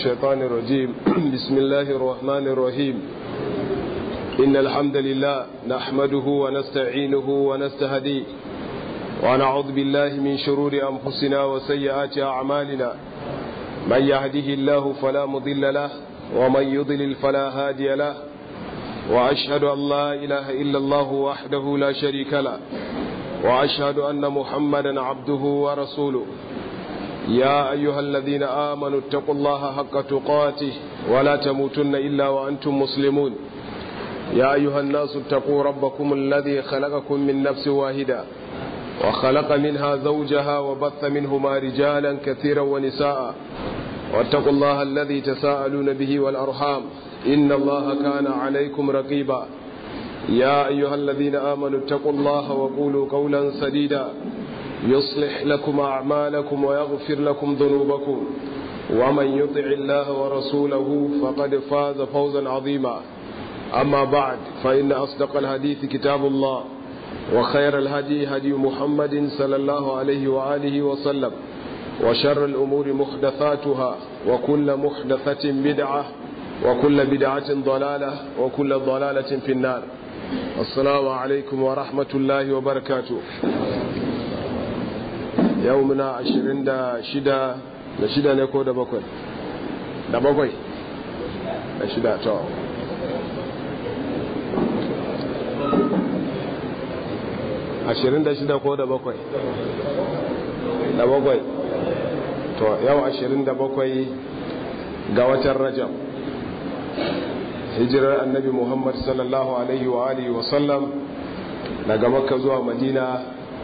الشيطان الرجيم بسم الله الرحمن الرحيم إن الحمد لله نحمده ونستعينه ونستهديه ونعوذ بالله من شرور أنفسنا وسيئات أعمالنا من يهده الله فلا مضل له ومن يضلل فلا هادي له وأشهد أن لا إله إلا الله وحده لا شريك له وأشهد أن محمدا عبده ورسوله يا أيها الذين آمنوا اتقوا الله حق تقاته ولا تموتن إلا وأنتم مسلمون يا أيها الناس اتقوا ربكم الذي خلقكم من نفس واحدة وخلق منها زوجها وبث منهما رجالا كثيرا ونساء واتقوا الله الذي تساءلون به والأرحام إن الله كان عليكم رقيبا يا أيها الذين آمنوا اتقوا الله وقولوا قولا سديدا يصلح لكم أعمالكم ويغفر لكم ذنوبكم ومن يطع الله ورسوله فقد فاز فوزا عظيما أما بعد فإن أصدق الحديث كتاب الله وخير الهدي هدي محمد صلى الله عليه وآله وسلم وشر الأمور محدثاتها وكل محدثة بدعة وكل بدعة ضلالة وكل ضلالة في النار السلام عليكم ورحمة الله وبركاته يومنا عشرين دا شدا da shida ne ko da bakwai da bakwai da shida to ashirin da shida ko da bakwai da bakwai to yau ashirin da bakwai ga watan rajab hijirar annabi muhammad sallallahu alaihi wa alihi wa sallam daga makka zuwa madina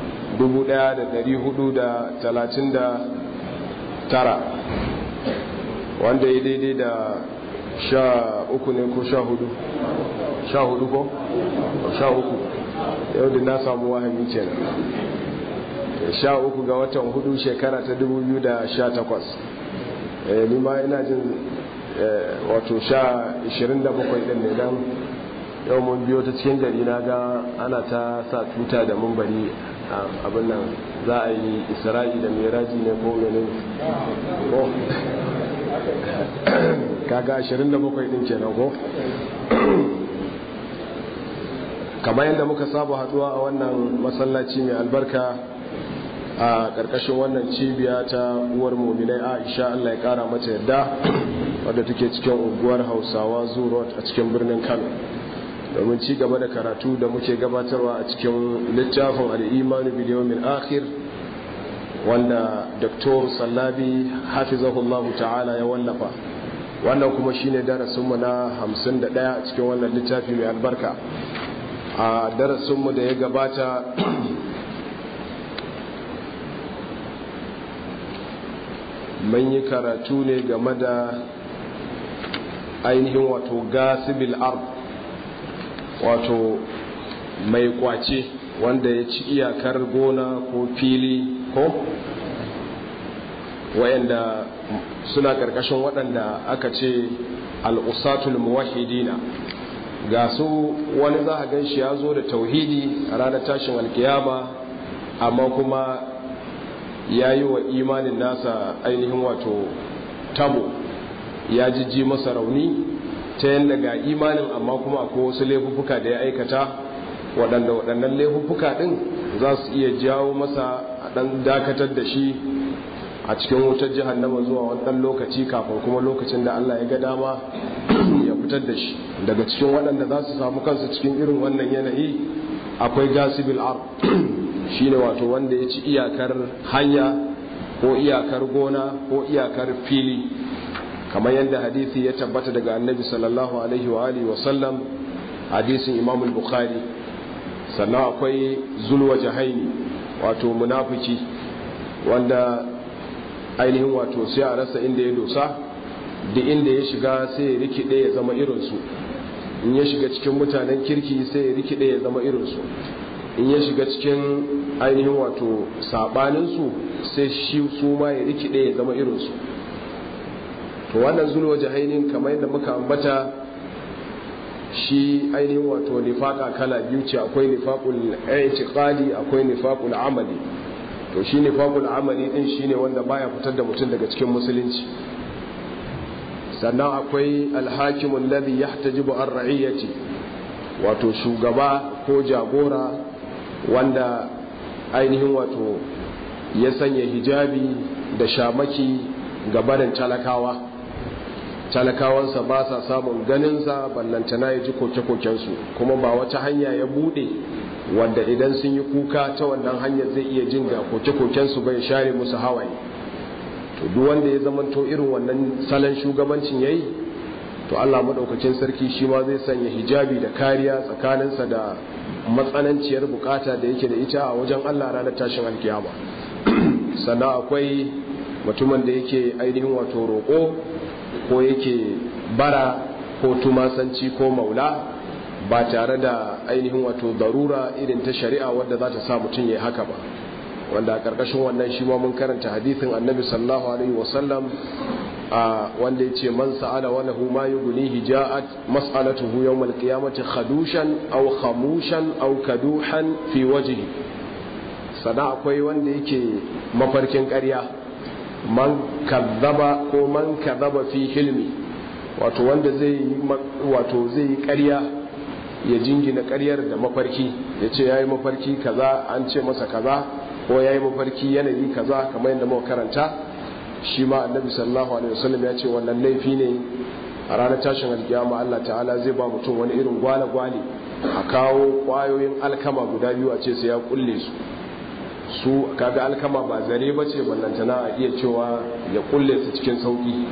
1439 wanda ya daidai da sha uku ne ko sha hudu sha hudu ko sha uku yau da na samu wahami ce sha uku ga watan hudu shekara ta 2018 ni ma ina jin wato sha 27 din ne don yau mun biyo ta cikin gari na ga ana ta sa tuta da mun bari abin nan za a yi isra'i da miraji ne ko menin ko kaga 27 din kenan ko kamar yadda muka saba haduwa a wannan masallaci mai albarka a ƙarƙashin wannan cibiya ta uwar mominai aisha allah ya ƙara mata yadda wadda take cikin unguwar hausawa zurot a cikin birnin kano domin ci gaba da karatu da muke gabatarwa a cikin littafin al'imanu biliyomin akhir wanda dr sallabi hafizahullahu ta'ala ya wallafa wannan kuma shine darasinmu na 51 a cikin wannan littafi mai albarka a darasinmu da ya gabata mun yi karatu ne game da ainihin wato gasibil ard wato mai kwace wanda ya ci iyakar gona ko fili ko wayanda suna karkashin waɗanda aka ce al'usatul muwahidina ga su wani za a gan shi ya zo da tauhidi a ranar tashin alkiyama amma kuma ya yi wa imanin nasa ainihin wato tabo ya jijji masa rauni ta yadda ga imanin amma kuma akwai wasu laifuffuka da ya aikata waɗanda waɗannan laifuffuka ɗin za su iya jawo masa a ɗan dakatar da shi a cikin wutar jihannama zuwa wani ɗan lokaci kafin kuma lokacin da Allah ya ga dama ya fitar da shi daga cikin waɗanda za su samu kansu cikin irin wannan yanayi akwai gasibil ar shine wato wanda ya ci iyakar hanya ko iyakar gona ko iyakar fili kamar yadda hadisi ya tabbata daga annabi sallallahu alaihi wa alihi wa sallam hadisin imam al-bukhari sannan akwai zulwa jahaini wato munafiki wanda ainihin wato sai a rasa inda ya dosa da inda ya shiga sai ya rikide ya zama irinsu in ya shiga cikin mutanen kirki sai ya rikide ya zama irinsu in ya shiga cikin ainihin wato sabaninsu sai shi su ma ya rikide ya zama irinsu to wannan zulwa jahainin kamar yadda muka ambata shi ainihin wato nifaka kala biyu ce akwai nifaqul i'tiqadi akwai nifaqul amali to shi nifaqul amali din shine wanda baya fitar da mutum daga cikin musulunci sannan akwai alhakimun ladhi yahtajibu an ra'iyyati wato shugaba ko jagora wanda ainihin wato ya sanya hijabi da shamaki ga barin talakawa talakawansa ba sa samun ganinsa ballantana ya ji koke-kokensu kuma ba wata hanya ya bude wanda idan sun yi kuka ta wannan hanyar zai iya jin ga koke-kokensu bai share musu hawaye to duk wanda ya zamanto irin wannan salon shugabancin yayi to Allah madaukakin sarki shi ma zai sanya hijabi da kariya tsakaninsa da matsananciyar bukata da yake da ita a wajen Allah ranar tashin alkiyama sannan akwai mutumin da yake ainihin wato roƙo ko yake bara ko tumasanci ko maula ba tare da ainihin wato darura irin ta shari'a wadda za ta sa mutum ya haka ba wanda a ƙarƙashin wannan shi ma mun karanta hadithin annabi sallallahu alaihi wasallam wanda ya ce man sa'ala wa lahu ma yughnihi ja'at mas'alatuhu yawm al-qiyamati khadushan aw khamushan aw kaduhan fi wajhi sana akwai wanda yake mafarkin ƙarya man kazzaba ko man kazzaba fi hilmi wato wanda zai yi wato zai yi ƙarya ya jingina ƙaryar da mafarki ya ce ya yi mafarki kaza an ce masa kaza ko ya yi mafarki yanayi kaza kamar yadda muka karanta shi ma annabi sallallahu alaihi wasallam ya ce wannan laifi ne a ranar tashin alkiyama Allah ta'ala zai ba mutum wani irin gwale-gwale a kawo kwayoyin alkama guda biyu a ce sai ya kulle su su kaga alkama ba zare ba ce ballantana a iya cewa ya kulle su cikin sauki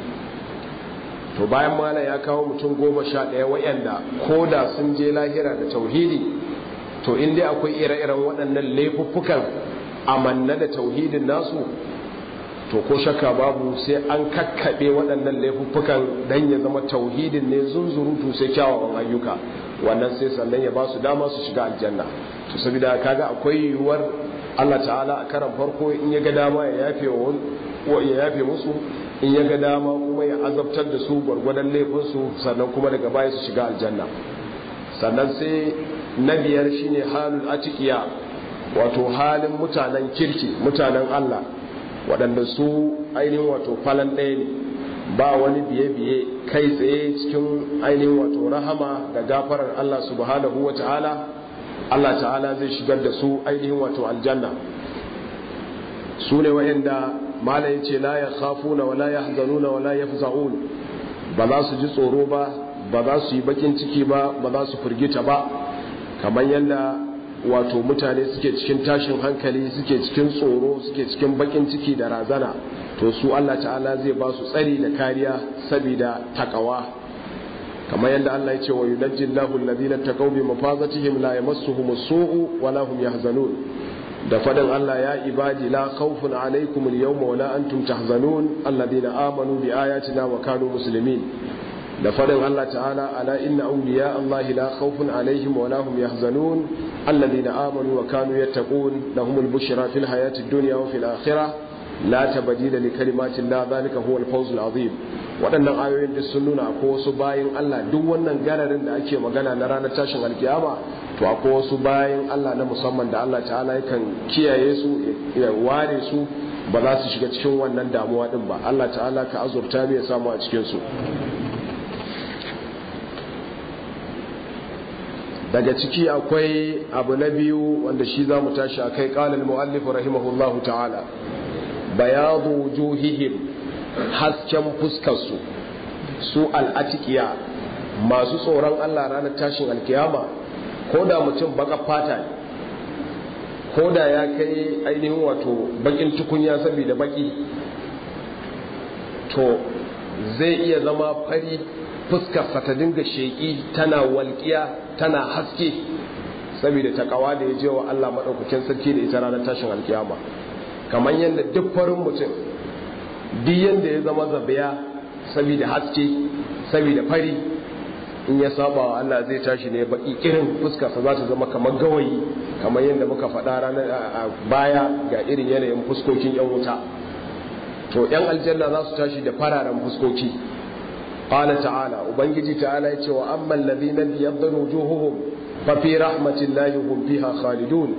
to bayan mala ya kawo mutum goma sha ɗaya wayanda ko da sun je lahira da tauhidi to in dai akwai ire-iren waɗannan laifuffukan amanna da tauhidin nasu to ko shakka babu sai an kakkaɓe waɗannan laifuffukan don ya zama tauhidin ne zunzurutu sai kyawawan ayyuka wannan sai sannan ya ba su dama su shiga aljanna to saboda kaga akwai yiwuwar Allah ta'ala a karan farko in ya ga dama ya yafe wa ya yafe musu in ya ga dama kuma ya azabtar da su gwargwadon laifinsu sannan kuma daga baya su shiga aljanna sannan sai na biyar shine halul atiqiya wato halin mutanen kirki mutanen Allah waɗanda su ainihin wato falan ɗaya ne ba wani biye-biye kai tsaye cikin ainihin wato rahama da gafarar Allah subhanahu wa ta'ala Allah ta'ala zai shigar da su ainihin wato aljanna su ne wa'inda mala ya ce la ya khafuna wa la ya hazanuna wa la ya ba za su ji tsoro ba ba za su yi bakin ciki ba ba za su firgita ba kamar yadda wato mutane suke cikin tashin hankali suke cikin tsoro suke cikin bakin ciki da razana to su Allah ta'ala zai ba su tsari da kariya saboda takawa kamar yadda Allah ya ce wa yunajji Allahu alladhina taqaw bi mafazatihim la yamassuhum as-su'u wa la hum yahzanun da fadin Allah ya ibadi la khawfun alaykum al-yawma wa la antum tahzanun alladhina amanu bi ayatina wa kanu muslimin da fadin Allah ta'ala ala inna awliya Allah la khawfun alaihim wa la hum yahzanun alladhina amanu wa kanu yattaqun lahumul bushra fil hayati dunya wa fil akhirah la tabdila li kalimati Allah dhalika huwa al-fawz al-azim waɗannan ayoyin da sun nuna akwai wasu bayin Allah duk wannan gararin da ake magana na ranar tashin alkiyama to akwai wasu bayin Allah na musamman da Allah ta'ala yakan kiyaye su ya ware su ba za su shiga cikin wannan damuwa din ba Allah ta'ala ka azurta mu ya samu a cikin su daga ciki akwai abu na biyu wanda shi za mu tashi a kai ƙalil mu'allif rahimahullahu ta'ala bayadu wujuhihim hasken fuskarsu su al'atikiya masu tsoron Allah ranar tashin alkiyama ko da mutum baka fata ne ko da ya kai ainihin wato bakin tukunya saboda baki to zai iya zama fari fuskarsa ta dinga sheƙi tana walƙiya tana haske saboda takawa da ya je wa Allah maɗaukakin sarki da ita ranar tashin alkiyama kamar yadda duk farin mutum duk yadda ya zama zabiya saboda haske saboda fari in ya saba wa Allah zai tashi ne baki irin fuskarsa za ta zama kamar gawayi kamar yadda muka faɗa ranar baya ga irin yanayin fuskokin yan wuta to yan aljanna za su tashi da fararen fuskoki قال تعالى وبنجي تعالى يتي وأما الذين ابيض وجوههم ففي رحمة الله هم فيها خالدون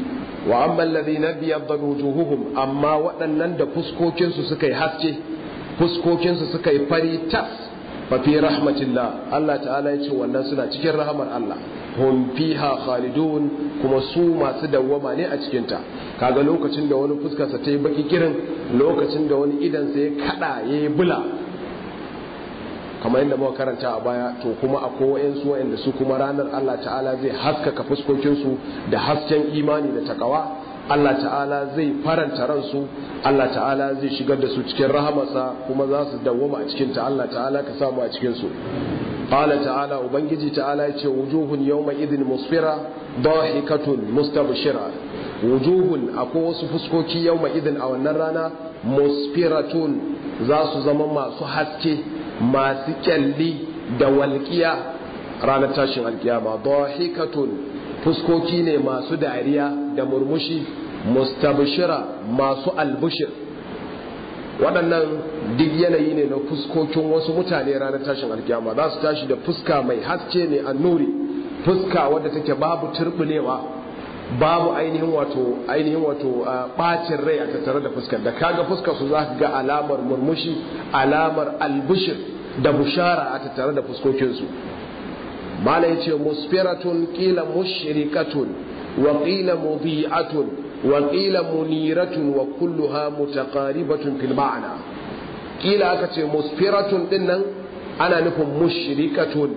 وأما الذين ابيض وجوههم أما وأنن da fuskokin su suka yi haske fuskokinsu suka yi fari tas fa fi rahmatillah Allah ta'ala ya ce wannan suna cikin rahamar Allah hum fiha khalidun kuma su masu dawwama ne a cikin ta kaga lokacin da wani fuskarsa ta yi baki kirin lokacin da wani idan sa ya kada ya yi bula kamar yadda muka karanta a baya to kuma akwai wayansu wayanda su kuma ranar Allah ta'ala zai haskaka fuskokinsu da hasken imani da takawa Allah ta'ala zai faranta ransu Allah ta'ala zai shigar da su cikin rahamarsa kuma za su dawwama a cikin ta Allah ta'ala ka samu a cikin su qala ta'ala ubangiji ta'ala ya ce wujuhun yawma idhin musfira dahikatun mustabshira wujuhun akwai wasu fuskoki yawma idhin a wannan rana musfiratun za su zama masu haske masu kyalli da walƙiya ranar tashin alkiyama dahikatun fuskoki ne masu dariya da murmushi mustabshira masu albushir waɗannan duk yanayi ne na fuskokin wasu mutane ranar tashin alkiyama za su tashi da fuska mai haske ne annuri fuska wadda take babu turbulewa babu ainihin wato ainihin wato bacin rai a tattare da fuskar da kaga fuskar su za ka ga alamar murmushi alamar albushir da bushara a tattare da fuskokinsu mala yace musfiratun qila mushrikatun wa qila mudi'atun wa qila muniratun wa kulluha mutaqaribatun fil ma'na qila aka ce musfiratun dinnan ana nufin mushrikatun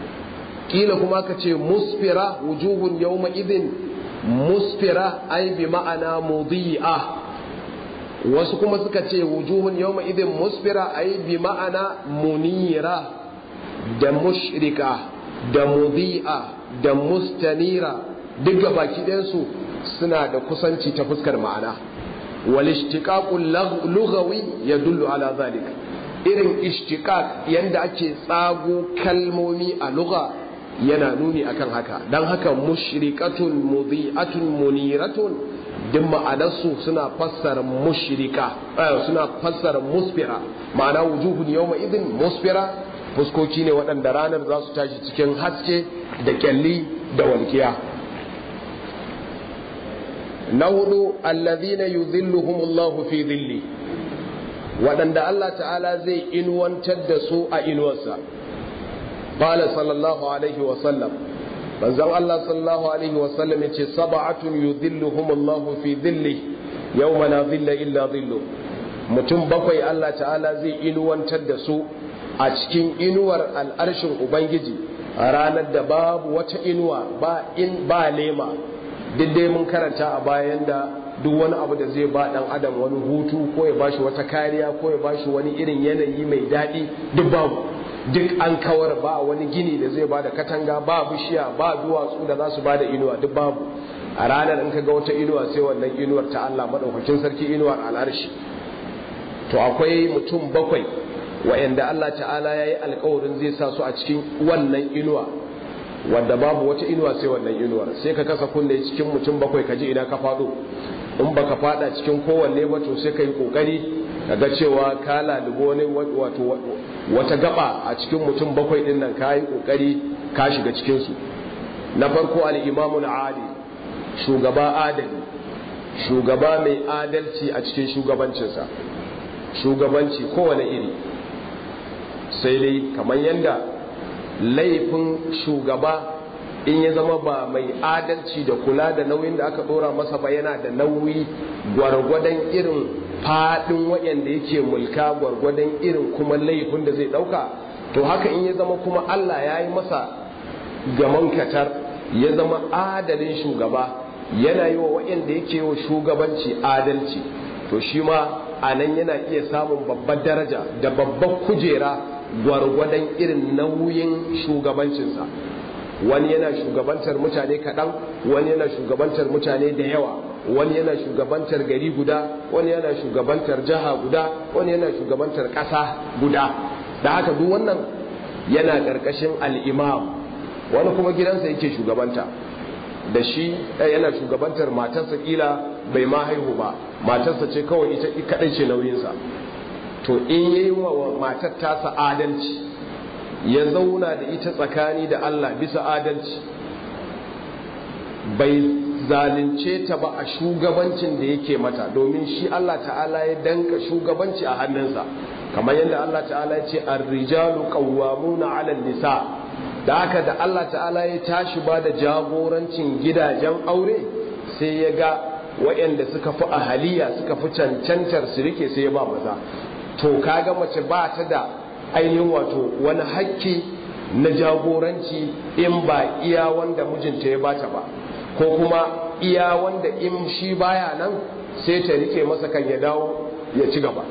qila kuma aka ce musfira wujuhun yawma idin musfira ai bi ma'ana mudi'a wasu kuma suka ce wujuhun yawma idin musfira ai bi ma'ana munira da mushrika da mudi'a da mustanira duk baki ɗayansu suna da kusanci ta fuskar ma'ana wal ishtiqaqul lughawi yadullu ala zalik irin ishtiqaq yanda ake tsago kalmomi a lugha yana nuni akan haka dan haka mushrikatun mudi'atun muniratun duk ma'anarsu suna fassara mushrika suna fassara musfira ma'ana wujuhun yawma idin musfira fuskoki ne waɗanda ranar za su tashi cikin haske da kyalli da walkiya na hudu allazina yuzilluhumullahu fi dhilli waɗanda Allah ta'ala zai inuwantar da su a inuwarsa qala sallallahu alaihi wa sallam manzon Allah sallallahu alaihi wa sallam yace sab'atun yuzilluhumullahu fi dhilli yawma la dhilla illa dhillu mutum bakwai Allah ta'ala zai inuwantar da su a cikin inuwar al'arshin ubangiji a ranar da babu wata inuwa ba in ba lema duk dai mun karanta a bayan da duk wani abu da zai ba dan adam wani hutu ko ya bashi wata kariya ko ya bashi wani irin yanayi mai daɗi duk babu duk an kawar ba wani gini da zai ba da katanga ba bishiya ba duwatsu da za su ba da inuwa duk babu a ranar in ka ga wata inuwa sai wannan inuwar ta Allah madaukakin sarki inuwar al'arshi to akwai mutum bakwai wa'anda Allah ta'ala ya yi alkawarin zai sa su a cikin wannan inuwa wadda babu wata inuwa sai wannan inuwar sai ka kasa kunne cikin mutum bakwai ka ji ina ka faɗo in baka faɗa cikin kowanne ba to sai ka yi ƙoƙari ka ga cewa ka lalubo wani wato wata gaba a cikin mutum bakwai ɗin nan ka yi ƙoƙari ka shiga cikinsu na farko al'imamun adi shugaba adali shugaba mai adalci a cikin shugabancinsa shugabanci kowane iri sai dai kamar yadda laifin shugaba in ya zama ba mai adalci da kula da nauyin da aka dora masa ba yana da nauyi gwargwadon irin fadin waɗanda yake mulka gwargwadon irin kuma laifin da zai ɗauka to haka in ya zama kuma Allah ya yi masa gaman katar ya zama adalin shugaba yana yi wa waɗanda yake wa shugabanci adalci to shi ma a nan yana iya samun babbar daraja da babbar kujera gwargwadon irin nauyin shugabancinsa wani yana shugabantar mutane kaɗan wani yana shugabantar mutane da yawa wani yana shugabantar gari guda wani yana shugabantar jiha guda wani yana shugabantar ƙasa guda da haka duk wannan yana ƙarƙashin al'imam wani kuma gidansa yake shugabanta da shi yana shugabantar matarsa kila bai ma haihu ba matarsa ce kawai ita kaɗai ce nauyinsa to in ya yi wa matar tasa adalci ya zauna da ita tsakani da Allah bisa adalci bai zalunce ta ba a shugabancin da yake mata domin shi Allah ta'ala ya danka shugabanci a hannunsa kamar yadda Allah ta'ala ya ce ar-rijalu qawwamuna 'ala nisa da haka da Allah ta'ala ya tashi ba da jagorancin gidajen aure sai ya ga waɗanda suka fi ahaliya suka fi cancantar su rike sai ya ba maza to kaga mace ba ta da ainihin wato wani hakki na jagoranci in ba iya wanda mijinta ya bata ba ko kuma iya wanda in shi baya nan sai ta rike masa kan ya dawo ya ci gaba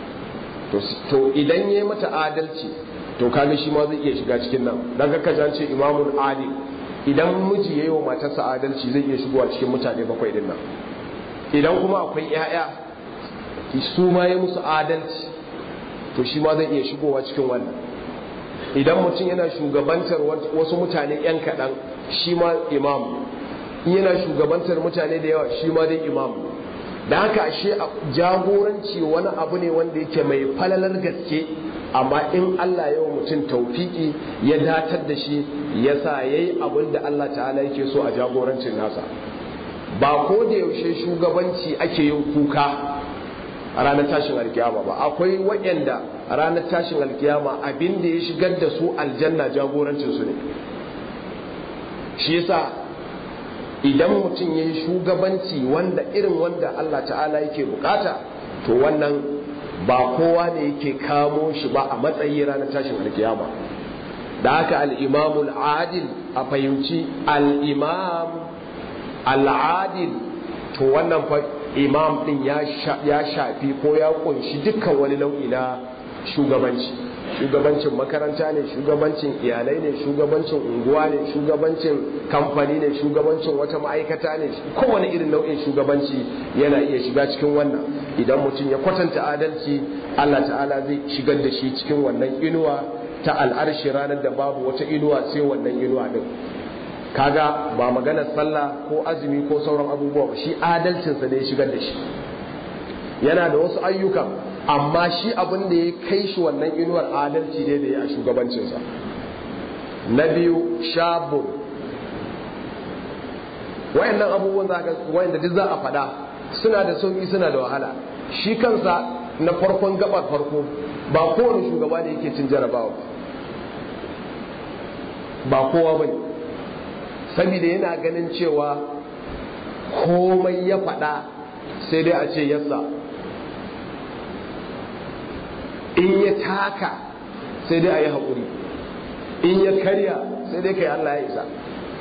to idan ya mata adalci to kaga shi ma zai iya shiga cikin nan dan kaka jan ce imamul adil idan miji yayi wa matarsa adalci zai iya shigowa cikin mutane bakwai din nan idan kuma akwai yaya su ma ya musu adalci to shi ma zai iya shigowa cikin wannan idan mutum yana shugabantar wasu mutane yan kaɗan shi ma imam yana shugabantar mutane da yawa shi ma dai imam da haka ashe jagoranci wani abu ne wanda yake mai falalar gaske amma in Allah ya wa mutum taufiki ya datar da shi ya sa ya yi abin da Allah ta'ala yake so a jagorancin nasa ba ko da yaushe shugabanci ake yin kuka a ranar tashin alkiyama ba akwai waɗanda a ranar tashin alkiyama abin da ya shigar da su aljanna jagorancinsu ne shi yasa idan mutum ya yi shugabanci wanda irin wanda Allah ta'ala yake bukata to wannan ba kowa ne yake kamo shi ba a matsayi ranar tashin alkiyama da haka al'imamul adil a fahimci al'imam al'adil to wannan fa imam din ya shafi ko ya kunshi dukkan wani nau'i na shugabanci shugabancin makaranta ne shugabancin iyalai ne shugabancin unguwa ne shugabancin kamfani ne shugabancin wata ma'aikata ne kowane irin nau'in shugabanci yana iya shiga cikin wannan idan mutum ya kwatanta adalci Allah ta'ala zai shigar da shi cikin wannan inuwa ta al'arshi ranar da babu wata inuwa sai wannan inuwa din kaga ba maganar sallah ko azumi ko sauran abubuwa ba shi adalcinsa ne ya shigar da shi yana da wasu ayyukan amma shi abin da ya kai shi wannan inuwar adalci ne da ya a shugabancinsa na biyu shabun wayannan abubuwan za ka wayanda duk za a faɗa suna da sauki suna da wahala shi kansa na farkon gabar farko ba kowane shugaba ne yake cin jarabawa ba kowa bane saboda yana ganin cewa komai ya faɗa sai dai a ce yassa in ya taka sai dai a yi haƙuri in ya karya sai dai kai Allah ya isa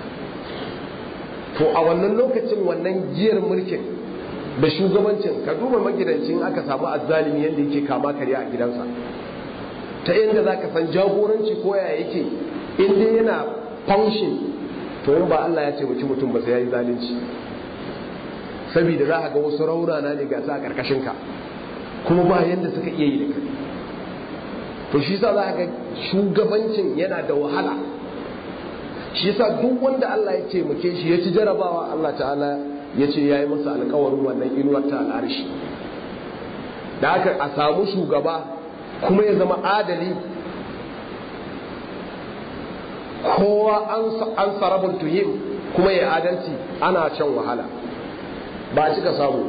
to a wannan lokacin wannan giyar mulkin da shugabancin ka duba magidancin aka samu azzalimi yadda yake kama karya a gidansa ta yadda za ka san jagoranci ko ya yake in dai yana function to in ba Allah ya ce mutum ba sai ya yi zalunci saboda za ka ga wasu raunana ne ga sa a karkashin ka kuma ba yadda suka iya yi da kai to shi sa za ga shugabancin yana da wahala shi sa duk wanda Allah ya taimake shi ya ci jarabawa Allah ta'ala ya ce ya yi masa alkawarin wannan inuwar ta al'arshi da haka a samu shugaba kuma ya zama adali kowa an sarabin tuhim kuma ya adalci ana can wahala ba a cika samu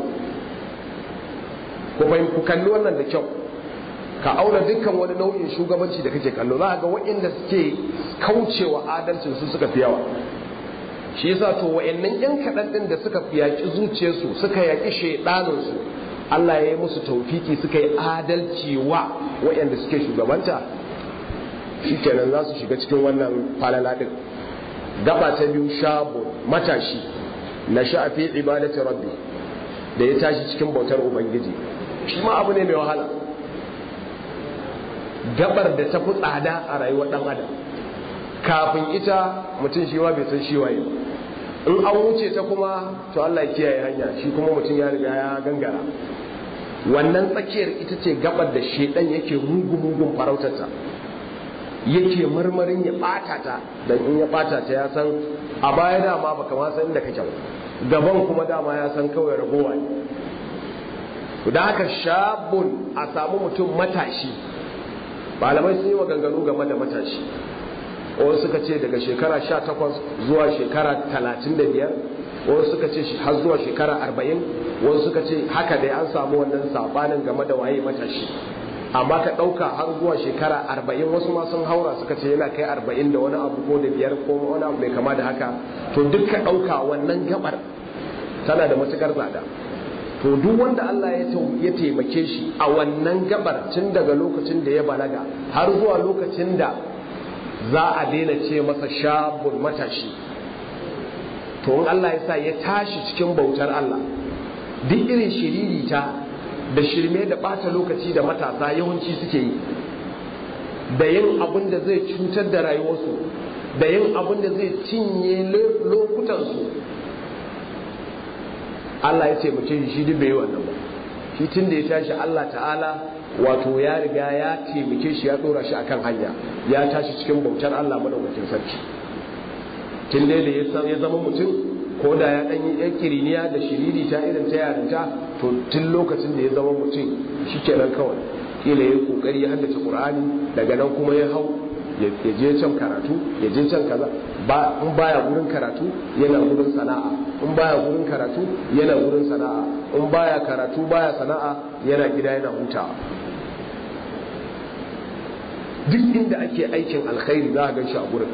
ku kalli wannan da kyau ka auna dukkan wani nau'in shugabanci da kake kallo za ga waɗanda suke kaucewa adalcin su suka fi yawa shi yasa to wa'annan yan kaɗan ɗin da suka yaƙi zuciyarsu suka yaƙi shaiɗaninsu Allah ya yi musu taufiki suka yi adalci wa waɗanda suke shugabanta shikenan za su shiga cikin wannan falala ɗin gaba ta biyu shabu matashi na sha'afi ibadati rabbi da ya tashi cikin bautar ubangiji shi ma abu ne mai wahala gabar da ta fi tsada a rayuwar ɗan adam kafin ita mutum shi bai san shi waye in an wuce ta kuma to Allah ya kiyaye hanya shi kuma mutum ya riga ya gangara wannan tsakiyar ita ce gabar da shedan yake mugu mugun farautarta yake marmarin ya bata ta dan in ya bata ta ya san a baya dama baka ma san inda kake gaban kuma dama ya san kawai ragowa ne da haka shabun a samu mutum matashi malamai sun yi maganganu game da matashi wasu suka ce daga shekara sha takwas zuwa shekara talatin da biyar wasu suka ce har zuwa shekara arba'in wasu suka ce haka dai an samu wannan sabanin game da waye matashi amma ka ɗauka har zuwa shekara arba'in wasu ma sun haura suka ce yana kai arba'in da wani abu ko da biyar ko wani abu mai kama da haka to duk ka ɗauka wannan gabar tana da matukar tsada to duk wanda Allah ya taimake shi a wannan gabar tun daga lokacin da ya balaga har zuwa lokacin da za a daina ce masa shabun matashi to in Allah ya sa ya tashi cikin bautar Allah duk irin shiririta da shirme da ɓata lokaci da matasa yawanci suke yi da yin abin da zai cutar da rayuwarsu da yin abin da zai cinye lokutansu Allah ya taimake shi shi duk bai yi wannan ba shi tun da ya tashi Allah ta'ala wato ya riga ya taimake shi ya dora shi akan hanya ya tashi cikin bautar Allah madaukakin sarki tun da ya zama mutum ko da ya dan yi yan kiriniya da shiriri ta irin ta yarinta to tun lokacin da ya zama mutum shikenan kawai kila ya kokari ya haddace Qur'ani daga nan kuma ya hau ya je can karatu ya je can kaza ba in baya gurin karatu yana gurin sana'a in baya gurin karatu yana gurin sana'a in baya karatu baya sana'a yana gida yana hutawa duk inda ake aikin alkhairi za a gan shi a gurin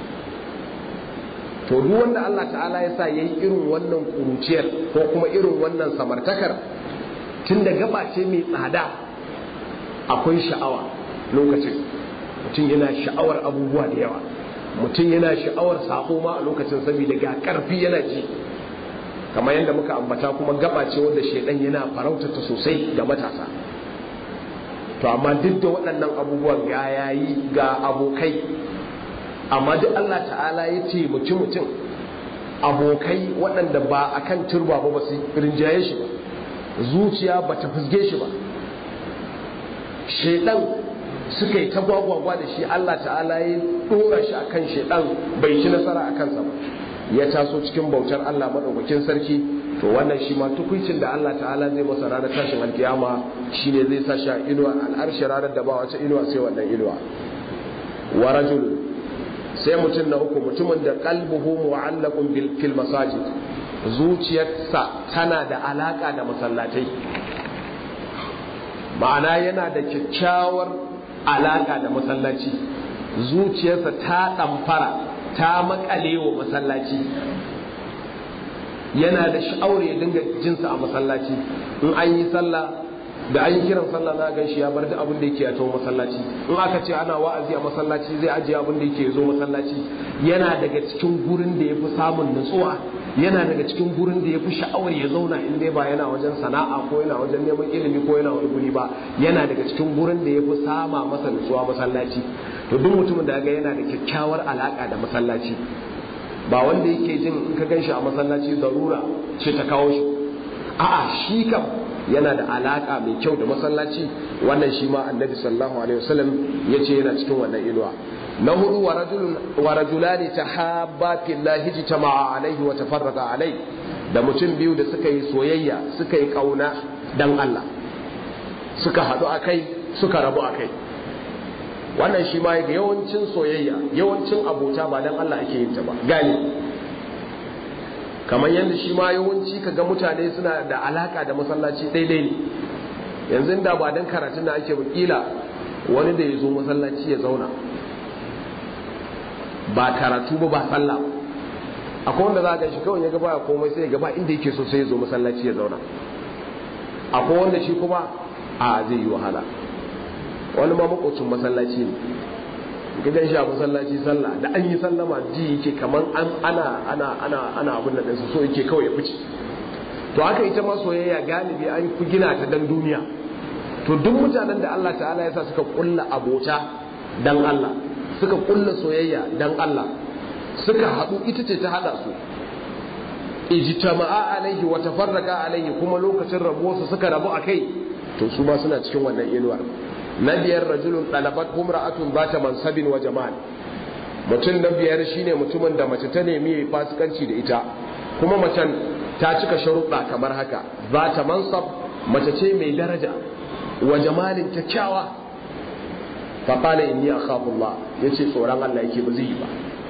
to duk wanda Allah ta'ala ya sa yayi irin wannan kuruciyar ko kuma irin wannan samartakar tun da gaba ce mai tsada akwai sha'awa lokacin mutum yana sha'awar abubuwa da yawa mutum yana sha'awar sako ma a lokacin saboda ga karfi yana ji kamar yadda muka ambata kuma gaba ce wanda shedan yana farautata sosai ga matasa to amma duk da waɗannan abubuwan ga yayi ga abokai amma duk Allah ta'ala ya ce mutum mutum abokai waɗanda ba akan turba ba ba su rinjaye shi ba zuciya ba ta fusge shi ba shedan suka yi ta gwagwagwa da shi Allah ta'ala ya dora shi akan shedan bai ci nasara a kansa ba ya taso cikin bautar Allah madaukakin sarki to wannan shi ma tukuicin da Allah ta'ala zai masa ranar tashin alkiyama shine zai sa shi a inuwa al'arshi ranar da ba wata inuwa sai wannan inuwa wa rajul sai mutum na uku mutumin da qalbuhu mu'allaqun bil fil masajid zuciyarsa tana da alaka da masallatai ma'ana yana da kyakkyawar alaka da masallaci zuciyarsa ta ɗamfara ta makale wa masallaci yana da sha'awar ya dinga jinsa a masallaci in an yi sallah da an yi kiran sallah za a gan shi ya bar da abin da yake a tawo masallaci in aka ce ana wa'azi a masallaci zai ajiye abin da yake zo masallaci yana daga cikin gurin da ya fi samun nutsuwa yana daga cikin gurin da ya fi sha'awar ya zauna in dai ba yana wajen sana'a ko yana wajen neman ilimi ko yana wani guri ba yana daga cikin gurin da ya fi sama masa nutsuwa masallaci to duk mutumin da ga yana da kyakkyawar alaka da masallaci ba wanda yake jin in ka ganshi a masallaci zarura ce ta kawo shi a'a shi kam yana da alaka mai kyau da masallaci wannan shi ma annabi sallallahu alaihi wasallam yace yana cikin wannan inuwa na hudu wa rajulani tahabba fillahi jitama'a alaihi wa tafarraqa alaihi da mutum biyu da suka yi soyayya suka yi kauna dan Allah suka haɗu akai suka rabu akai wannan shi ma ga yawancin soyayya yawancin abota ba dan Allah ake yin ta ba gani kamar yadda shi ma yawanci kaga mutane suna da alaka da masallaci daidai ne yanzu da ba dan karatun da ake wakila wani da ya zo masallaci ya zauna ba karatu ba ba sallah akwai wanda za ga shi kawai ya ga baya komai sai ya gaba inda yake so sai ya zo masallaci ya zauna akwai wanda shi kuma a zai yi wahala wani ma makocin masallaci ne gidan shi a masallaci sallah da an yi sallama ji yake kaman an ana ana ana ana abin da ɗinsa so yake kawai ya fice to haka ita ma soyayya galibi an fi gina ta dan duniya to duk mutanen da Allah ta'ala ya sa suka kulla abota dan Allah suka kulla soyayya dan Allah suka haɗu ita ce ta haɗa su ijtama'a alaihi wa tafarraqa alaihi kuma lokacin rabuwarsu suka rabu akai to su ma suna cikin wannan inuwar na biyar rajulun ɗalabat humra'atun ba ta mansabin wa jamal mutum na biyar shine mutumin da mace ta nemi fasikanci da ita kuma macen ta cika sharuɗa kamar haka za ta mansab mace ce mai daraja wa jamalin kyakkyawa fa qala inni akhafu Allah yace tsoron Allah yake ba zai yi ba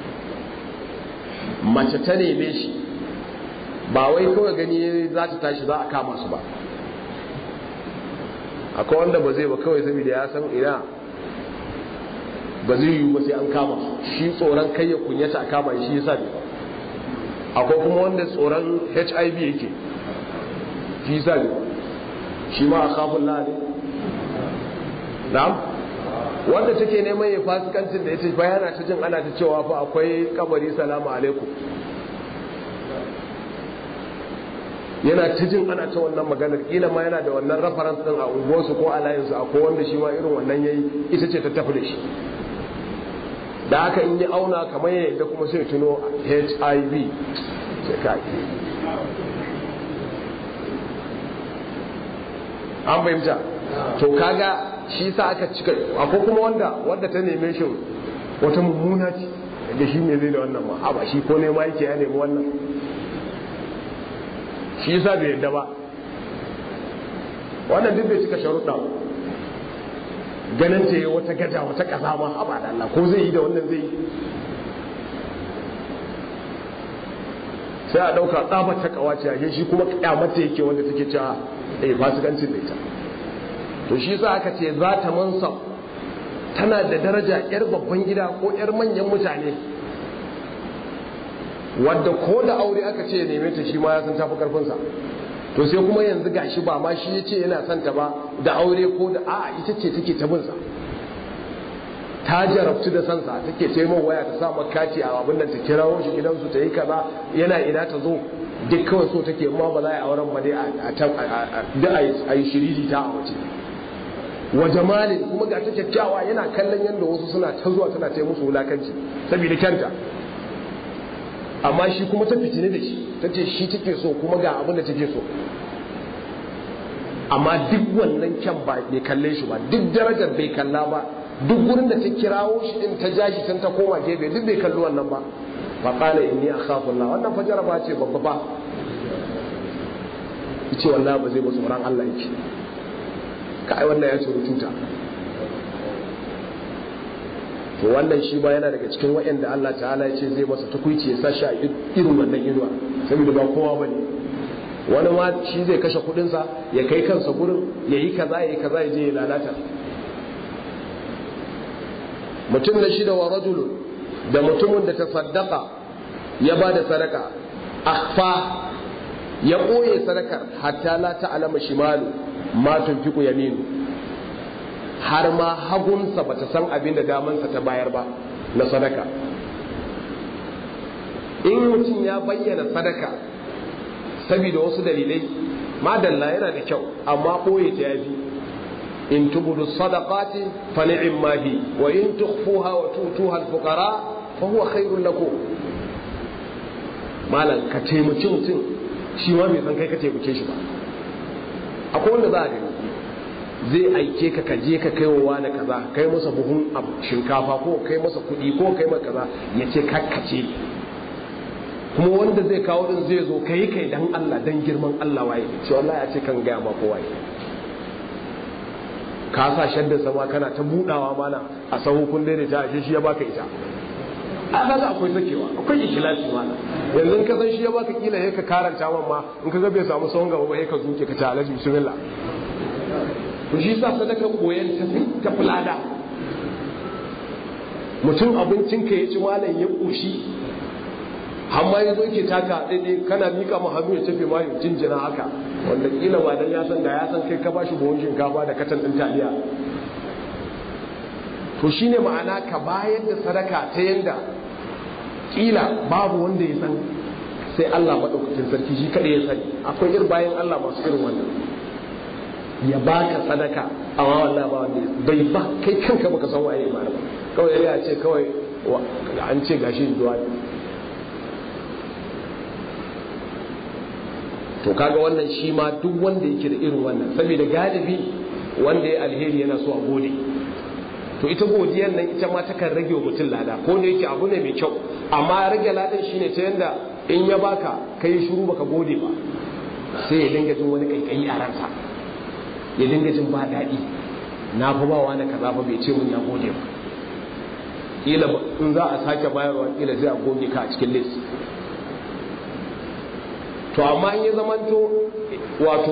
mace ta neme shi ba wai kawai gani za ta tashi za a kama su ba akwai wanda ba zai ba kawai saboda ya san ina ba zai yiwu ba sai an kama shi tsoron kai ya kunyata a kama shi yasa ne akwai kuma wanda tsoron hiv yake shi yasa ne shi ma a kafin la ne na'am wanda take neman ya fasikancin da ita bayana ta jin ana ta cewa fa akwai kabari salamu alaikum yana ta jin ana ta wannan maganar kila ma yana da wannan reference din a unguwarsu ko a layinsu akwai wanda shi ma irin wannan yayi ita ce ta tafi da shi da haka in yi auna kamar yadda kuma sai tuno hiv sai ka an fahimta to kaga shi sa aka cika akwai kuma wanda wanda ta neme shi wata mummuna ce da shi ne zai da wannan ma ba shi ko nema yake ya nemi wannan shi yasa bai yadda ba wannan duk bai cika sharuɗa ganin ce wata gaja wata ƙasa ma haba da Allah ko zai yi da wannan zai yi sai a ɗauka tsabar ta kawace a shi kuma kyamata yake wanda take cewa eh fasikancin da ita to shi sa aka ce za ta mansa tana da daraja yar babban gida ko yar manyan mutane wadda ko da aure aka ce ya neme ta shi ma ya san tafi karfinsa to sai kuma yanzu gashi ba ma shi ya ce yana son ta ba da aure ko da a'a ita ce take ta binsa ta jarabtu da sansa take ce min waya ta sa makati a abin da ta kirawo shi gidansu ta yi kaza yana ina ta zo duk kawai so take ma ba za a yi auren ba dai a yi shiriri ta a waje wa jamalin kuma ga ta kyakkyawa yana kallon yadda wasu suna ta zuwa tana ta musu wulakanci saboda kyanta amma shi kuma ta fitine da shi ta ce shi take so kuma ga abin da take so amma duk wannan kyan ba bai kalle shi ba duk darajar bai kalla ba duk gurin da ta kirawo shi din ta ja shi can ta koma gefe duk bai kalli wannan ba fa qala inni akhafu Allah wannan fajara ba ce babba ba yace wallahi ba zai ba tsoron Allah yake kai wannan ya tsoro tuta to wannan shi ba yana daga cikin waɗanda Allah ta'ala ya ce zai masa tukuici ya sa shi a irin wannan inuwa saboda ba kowa bane wani ma shi zai kashe kudinsa ya kai kansa gurin ya yi kaza ya yi kaza ya je ya lalata mutum na shida wa rajulun da mutumin da ta saddaka ya ba da sadaka akhfa ya ɓoye sadakar hatta la ta'lama shimalu ma tunfiqu yaminu har ma hagunsa bata san abin da damansa ta bayar ba na sadaka in mutum ya bayyana sadaka saboda wasu dalilai madalla yana da kyau amma ɓoye ta yafi in tubudu sadaqati fa ni'ma hi wa in tukhfuha wa tutuha al-fuqara fa huwa khairun lakum malam ka taimaki mutum shi ma bai san kai ka taimake shi ba akwai wanda za a gani zai aike ka ka je ka kai wa wani kaza kai masa buhun shinkafa ko kai masa kuɗi ko kai masa kaza ya ce kakkace kuma wanda zai kawo din zai zo kai kai dan Allah dan girman Allah waye ce wallahi ya ce kan gaya ma ko waye ka sa shadda sama kana ta budawa mana a sahu kun daidaita a shi ya baka ita a kaga akwai sakewa akwai ikhlasi mana yanzu ka san shi ya baka kila sai ka karanta man ma in ka ga bai samu sahun gaba ba sai ka zuke ka ta alaji bismillah to shi sa sadaka koyan ta ta fulada mutum abincin ka ya ci malam ya koshi amma ya zo ke taka daidai kana mika ma hannu ya tafi ma ya jinjina haka wanda kila ba dan ya san da ya san kai ka bashi buhun shinkafa da katan din taliya to shine ma'ana ka bayar da sadaka ta yanda kila babu wanda ya san sai Allah madaukakin sarki shi kada ya sani akwai irin bayan Allah masu irin wannan ya baka sadaka amma wallahi ba wanda bai ba kai kanka baka san waye ba kawai ya ce kawai an ce gashi zuwa to kaga wannan shi ma duk wanda yake da irin wannan saboda galibi wanda ya alheri yana so a gode to ita godiyar nan ita ma takan rage wa mutum lada ko da yake abu ne mai kyau amma rage ladan shine ta yanda in ya baka kai shiru baka gode ba sai ya dinga jin wani kaikayi a ransa ya dinga jin ba daɗi na fa ba wani kaza ba bai ce mun ya gode ba kila in za a sake bayarwa kila sai a goge ka a cikin list to amma in ya zamanto wato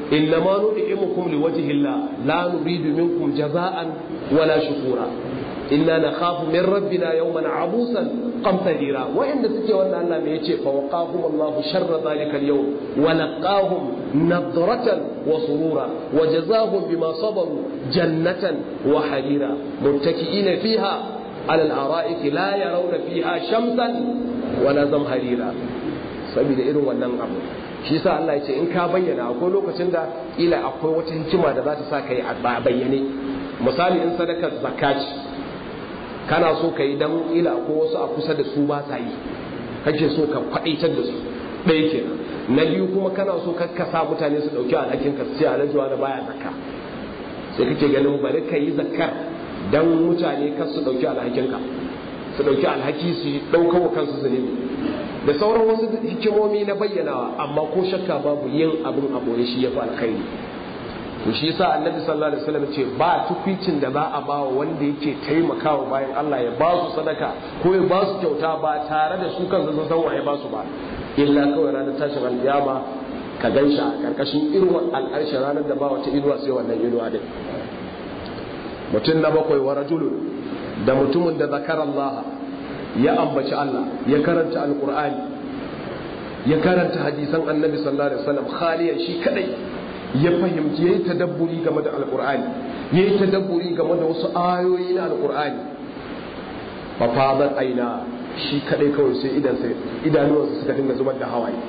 innama nud'imukum liwajhi Allah la nuridu minkum jaza'an wala shukura inna nakhafu min rabbina yawman abusan qamtarira wa'inda suke wannan Allah me yace fa waqahum Allah sharra dhalika al-yawm wa laqahum nadratan wa surura wa jazahum bima sabaru jannatan wa harira muttaki'ina fiha على الأرائك لا يرون فيها شمسا ولا زمهريرا saboda irin wannan abu shi yasa Allah ya ce in ka bayyana akwai lokacin da ila akwai wata hikima da za ta sa ka yi a bayyane misali in sadakar zakat kana so ka yi dan ila akwai wasu a kusa da su ba sa yi kake so ka kwadaitar da su ɗaya kenan na biyu kuma kana so ka sa mutane su ɗauki alhakin ka su ce alhajiwa da baya zakka sai kake ganin bari ka yi zakkar dan mutane kar su dauki alhakinka su dauki alhaki su daukar wa kansu zunubi da sauran wasu hikimomi na bayyanawa amma ko shakka babu yin abin a boye shi yafi alkhairi to shi yasa annabi sallallahu alaihi wasallam ce ba tukwicin da za a bawa wanda yake taimakawa bayan Allah ya ba su sadaka ko ya ba su kyauta ba tare da su kansu sun san waye ba su ba illa kawai ranar tashin alkiyama ka ganshi a karkashin irin al'arshi ranar da ba wata inuwa sai wannan inuwa din mutum na bakwai wa rajulun da mutumin da zakar Allah ya ambaci Allah ya karanta alkur'ani ya karanta hadisan annabi sallallahu alaihi wasallam khaliyan shi kadai ya fahimci yayi tadabburi game da alkur'ani yayi tadabburi game da wasu ayoyi na alkur'ani fa fadat aina shi kadai kawai sai idan sai idanuwansa suka dinga zubar da hawaye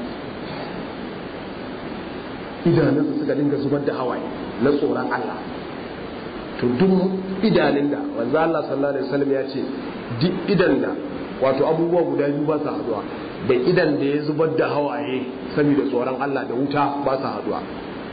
idanunsa suka dinga zubar da hawaye na tsoron Allah to duk idanun da wanzu Allah sallallahu alaihi wasallam ya ce duk idan da wato abubuwa guda biyu ba sa haduwa da idan da ya zubar da hawaye saboda tsoron Allah da wuta ba sa haduwa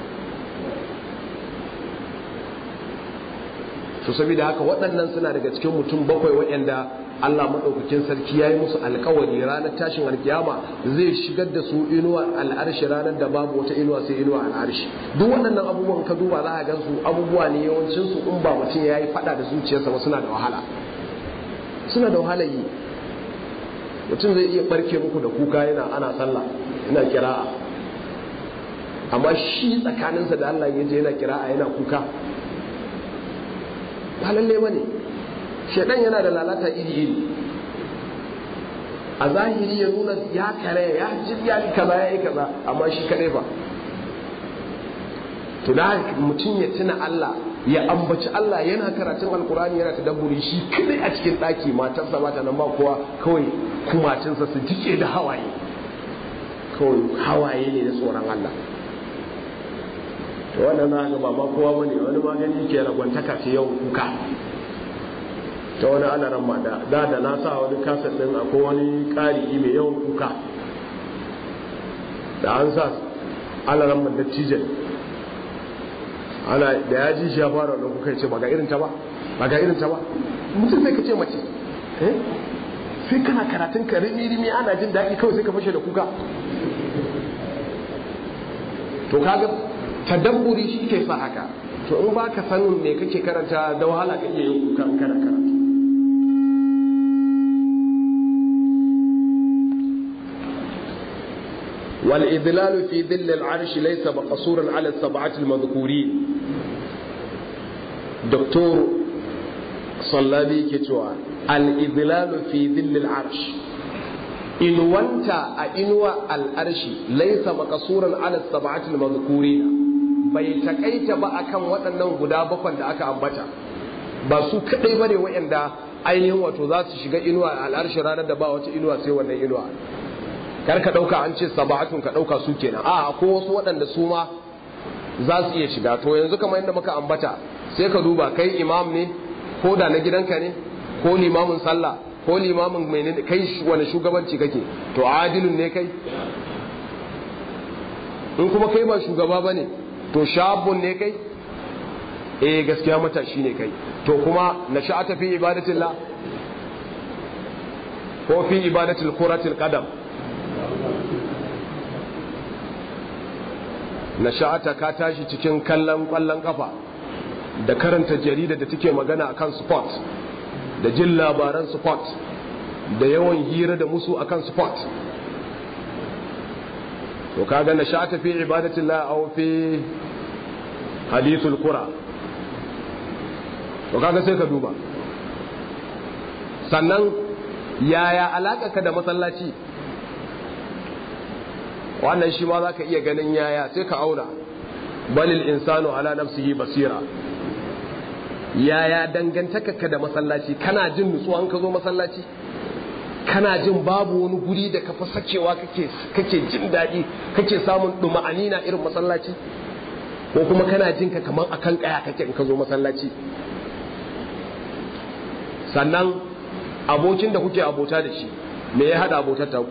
to saboda haka waɗannan suna daga cikin mutum bakwai waɗanda Allah maɗaukakin sarki ya yi musu alkawari ranar tashin alkiyama zai shigar da su inuwa al'arshi ranar da babu wata inuwa sai inuwa al'arshi duk waɗannan abubuwan ka duba za a gan su abubuwa ne yawancin su in ba mutum ya yi faɗa da zuciyarsa ba suna da wahala suna da wahala yi mutum zai iya barke muku da kuka yana ana sallah yana kira'a amma shi tsakaninsa da Allah ya je yana kira'a yana kuka ba lalle ba ne shaidan yana da lalata iri-iri a zahiri ya nuna ya kare ya jirya ni kaza ya yi kaza amma shi kare ba tuna mutum ya tuna Allah ya ambaci Allah yana karatun alkurani yana tadabburi shi kadai a cikin ɗaki matarsa mata nan ba kowa kawai kumacinsa su jike da hawaye kawai hawaye ne na tsoron Allah to wannan na ga ba ma kowa bane wani magani ke ragwantaka ce yau kuka ta wani alaran ma da da da na sa wani kasar din akwai wani ƙari mai yawan kuka da an sa alaran ma dattijan ana da ya ji shi ya fara da kuka ce ba ga irin ta ba ba ga irin ta ba mutum sai ka ce mace eh sai kana karatun ka rimi rimi ana jin daɗi kawai sai ka fashe da kuka to kaga tadabburi shi ke sa haka to in ba ka sanin me kake karanta da wahala ka iya yin kuka in kana karatu والإذلال في ظل العرش ليس مقصورا على السبعة المذكورين دكتور صلابي كتوى الإذلال في ظل العرش إن وانت أئنوى الأرش ليس مقصورا على السبعة المذكورين bai takaita ba akan waɗannan guda bakwai da aka ambata ba su kaɗai ba ne waɗanda ainihin wato za su shiga inuwa a al'arshi ranar da ba wata inuwa sai wannan inuwa kar ka ɗauka an ce sabahatun ka ɗauka su kenan a ko wasu waɗanda su ma za su iya shiga to yanzu kamar yadda muka ambata sai ka duba kai imam ne ko da na gidanka ne ko limamin sallah ko limamin mai kai wani shugabanci kake to adilun ne kai in kuma kai ba shugaba ba ne to shabun ne kai eh gaskiya matashi ne kai to kuma na sha'ata fi ibadatillah ko fi ibadatil kuratil qadam na sha'ata ka tashi cikin kallon kwallon kafa da karanta jarida da take magana akan sport da jin labaran sport da yawan hira da musu akan sport to kaga na sha'ata fi ibadatillah aw fi hadithul kura to kaga sai ka duba sannan yaya alaka ka da masallaci wannan shi ma za ka iya ganin yaya sai ka auna balil insanu ala nafsihi basira yaya dangantaka ka da masallaci kana jin nutsuwa ka zo masallaci kana jin babu wani guri da ka fi sakewa kake jin daɗi kake samun ɗuma'ani na irin masallaci ko kuma kana jin ka kamar akan kaya kake in ka zo masallaci sannan abokin da kuke abota da shi me ya haɗa abotar taku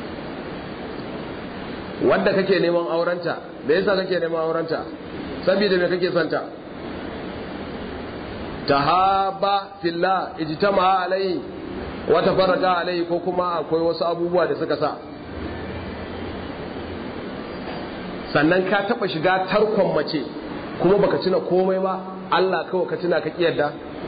wanda kake neman aurenta me yasa kake neman aurenta saboda me kake santa tahaba fillah ijtama alai wa tafarraqa alai ko kuma akwai wasu abubuwa da suka sa sannan ka taba shiga tarkon mace kuma baka tuna komai ba Allah kawai ka tuna ka kiyarda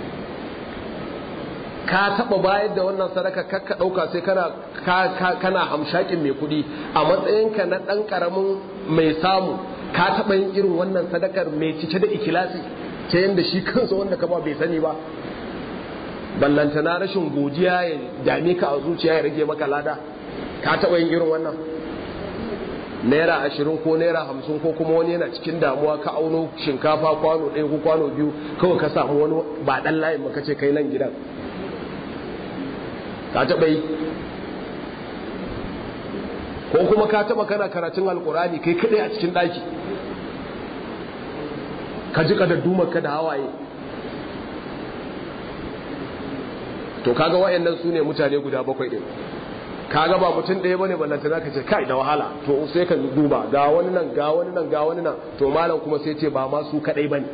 ka taba bayar da wannan sadaka kakka dauka sai kana kana hamshakin mai kudi a matsayinka na dan karamin mai samu ka taba yin irin wannan sadakar mai cike da ikilasi ta yanda shi kansa wanda ka ba bai sani ba ballanta na rashin godiya ya dame ka a zuciya ya rage maka lada ka taba yin irin wannan naira ashirin ko naira hamsin ko kuma wani yana cikin damuwa ka auno shinkafa kwano ɗaya ko kwano biyu kawai ka samu wani ba ɗan layin maka ce kai nan gidan ka taɓa yi ko kuma ka taɓa kana karatun alkurani kai kaɗai a cikin ɗaki ka ji ka da ka da hawaye to kaga wayannan su ne mutane guda bakwai ɗin kaga ba mutum ɗaya bane ballanta zaka ce kai da wahala to sai ka duba ga wani nan ga wani nan ga wani nan to malam kuma sai ce ba ma su kaɗai bane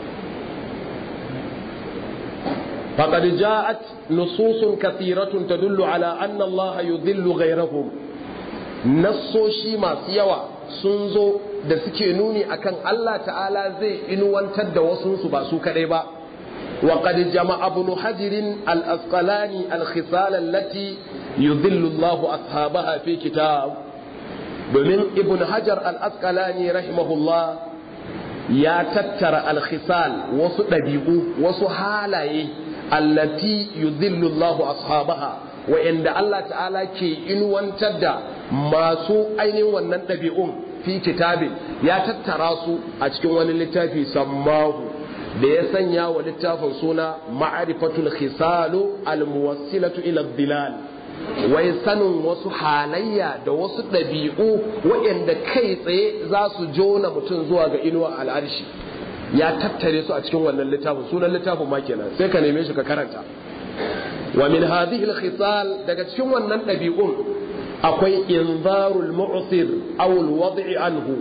فقد جاءت نصوص كثيرة تدل على أن الله يذل غيرهم nassoshi masu yawa sun zo da suke nuni akan Allah ta'ala zai inuwantar da wasunsu ba su kadai ba wa qad jama'a ibn hajar al-asqalani al-khisal allati yudhillu Allah ashabaha fi kitab domin ibn hajar al-asqalani rahimahullah ya tattara al-khisal wasu dabi'u wasu halaye allati yudhillu Allah ashabaha wa'anda Allah ta'ala ke inuwantar da masu ainihin wannan ɗabi'un fi kitabin ya tattara su a cikin wani littafi sammahu da ya sanya wa littafin suna ma'arifatul khisalu almuwassilatu ila dilal wai sanin wasu halayya da wasu ɗabi'u waɗanda kai tsaye za su jona mutum zuwa ga inuwa al'arshi ya tattare su a cikin wannan littafin sunan littafin ma kenan sai ka neme shi ka karanta wa min hadhihi al-khisal daga cikin wannan ɗabi'un akwai inzarul mu'sir aw al-wad'i anhu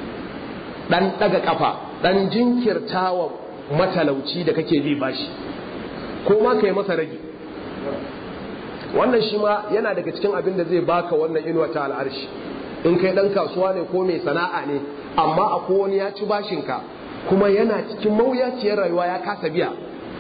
dan daga kafa dan jinkirtawa matalauci da kake bi bashi ko ma kai masa rage wannan shi ma yana daga cikin abin da zai baka wannan inuwa ta al'arshi in kai dan kasuwa ne ko mai sana'a ne amma akwai wani ya ci bashinka kuma yana cikin mawuyaciyar rayuwa ya kasa biya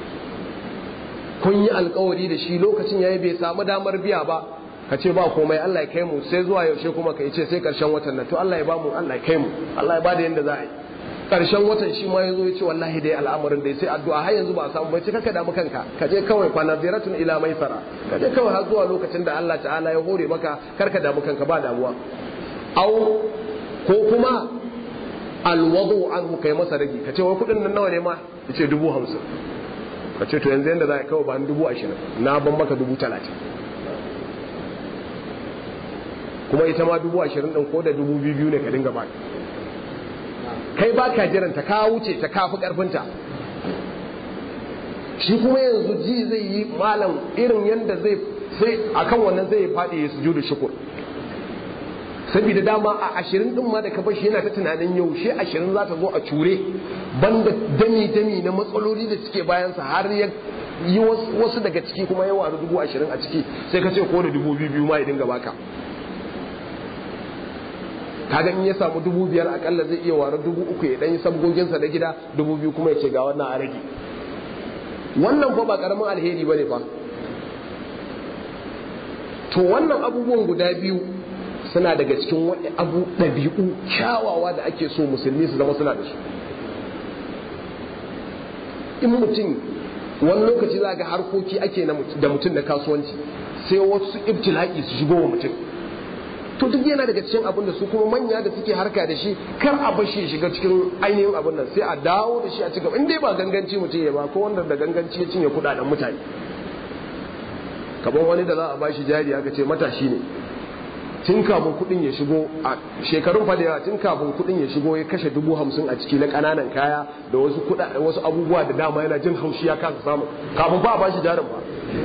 kun yi alkawari da shi lokacin yayi bai samu damar biya ba ka ce ba komai Allah ya kai mu sai zuwa yaushe kuma ka ce sai karshen watan nan to Allah ya ba mu Allah ya kai mu Allah ya bada yanda za a yi karshen watan shi ma yazo ya ce wallahi dai al'amarin dai sai addu'a har yanzu ba a samu bai ce kaka damu kanka ka je kawai fa naziratun ila maisara ka je kawai har zuwa lokacin da Allah ta'ala ya hore maka karka damu kanka ba damuwa au ko kuma alwadu anhu kai masa ragi ka ce wai kudin nan nawa ne ma ya ce dubu hamsin ka ce to yanzu yadda za a kawo ba dubu ashirin na ban maka dubu talatin kuma ita ma dubu ashirin ɗin ko da dubu biyu biyu ne ka dinga ba kai ba ka jiran ta ka wuce ta kafi ƙarfinta shi kuma yanzu ji zai yi malam irin yadda zai sai akan wannan zai faɗi ya sujudu shukur saboda dama a ashirin din ma da ka bashi yana ta tunanin yaushe ashirin za ta zo a cure banda dami-dami na matsaloli da suke bayansa har ya yi wasu daga ciki kuma ya waru dubu ashirin a ciki sai ka ce ko da dubu biyu ma ya dinga baka kaga in ya samu dubu biyar akalla zai iya waru dubu uku ya dan yi sabgoginsa na gida dubu biyu kuma ya ce ga wannan a rage wannan fa ba karamin alheri bane fa to wannan abubuwan guda biyu suna daga cikin wani abu ɗabi'u kyawawa da ake so musulmi su zama suna da su in mutum wani lokaci za ga harkoki ake da mutum na kasuwanci sai wasu ibtila'i su shigo wa mutum to duk yana daga cikin abin da su kuma manya da suke harka da shi kar a bashi shiga cikin ainihin abin nan sai a dawo da shi a cigaba in dai ba ganganci mutum ya ba ko wanda da ganganci ya cinye kudaden mutane kamar wani da za a bashi jari aka ce matashi ne tun kafin kudin ya shigo a shekarun fa da yawa tun kafin kudin ya shigo ya kashe dubu hamsin a ciki na kananan kaya da wasu wasu abubuwa da dama yana jin haushi ya kasa samu kafin fa a bashi jarin ba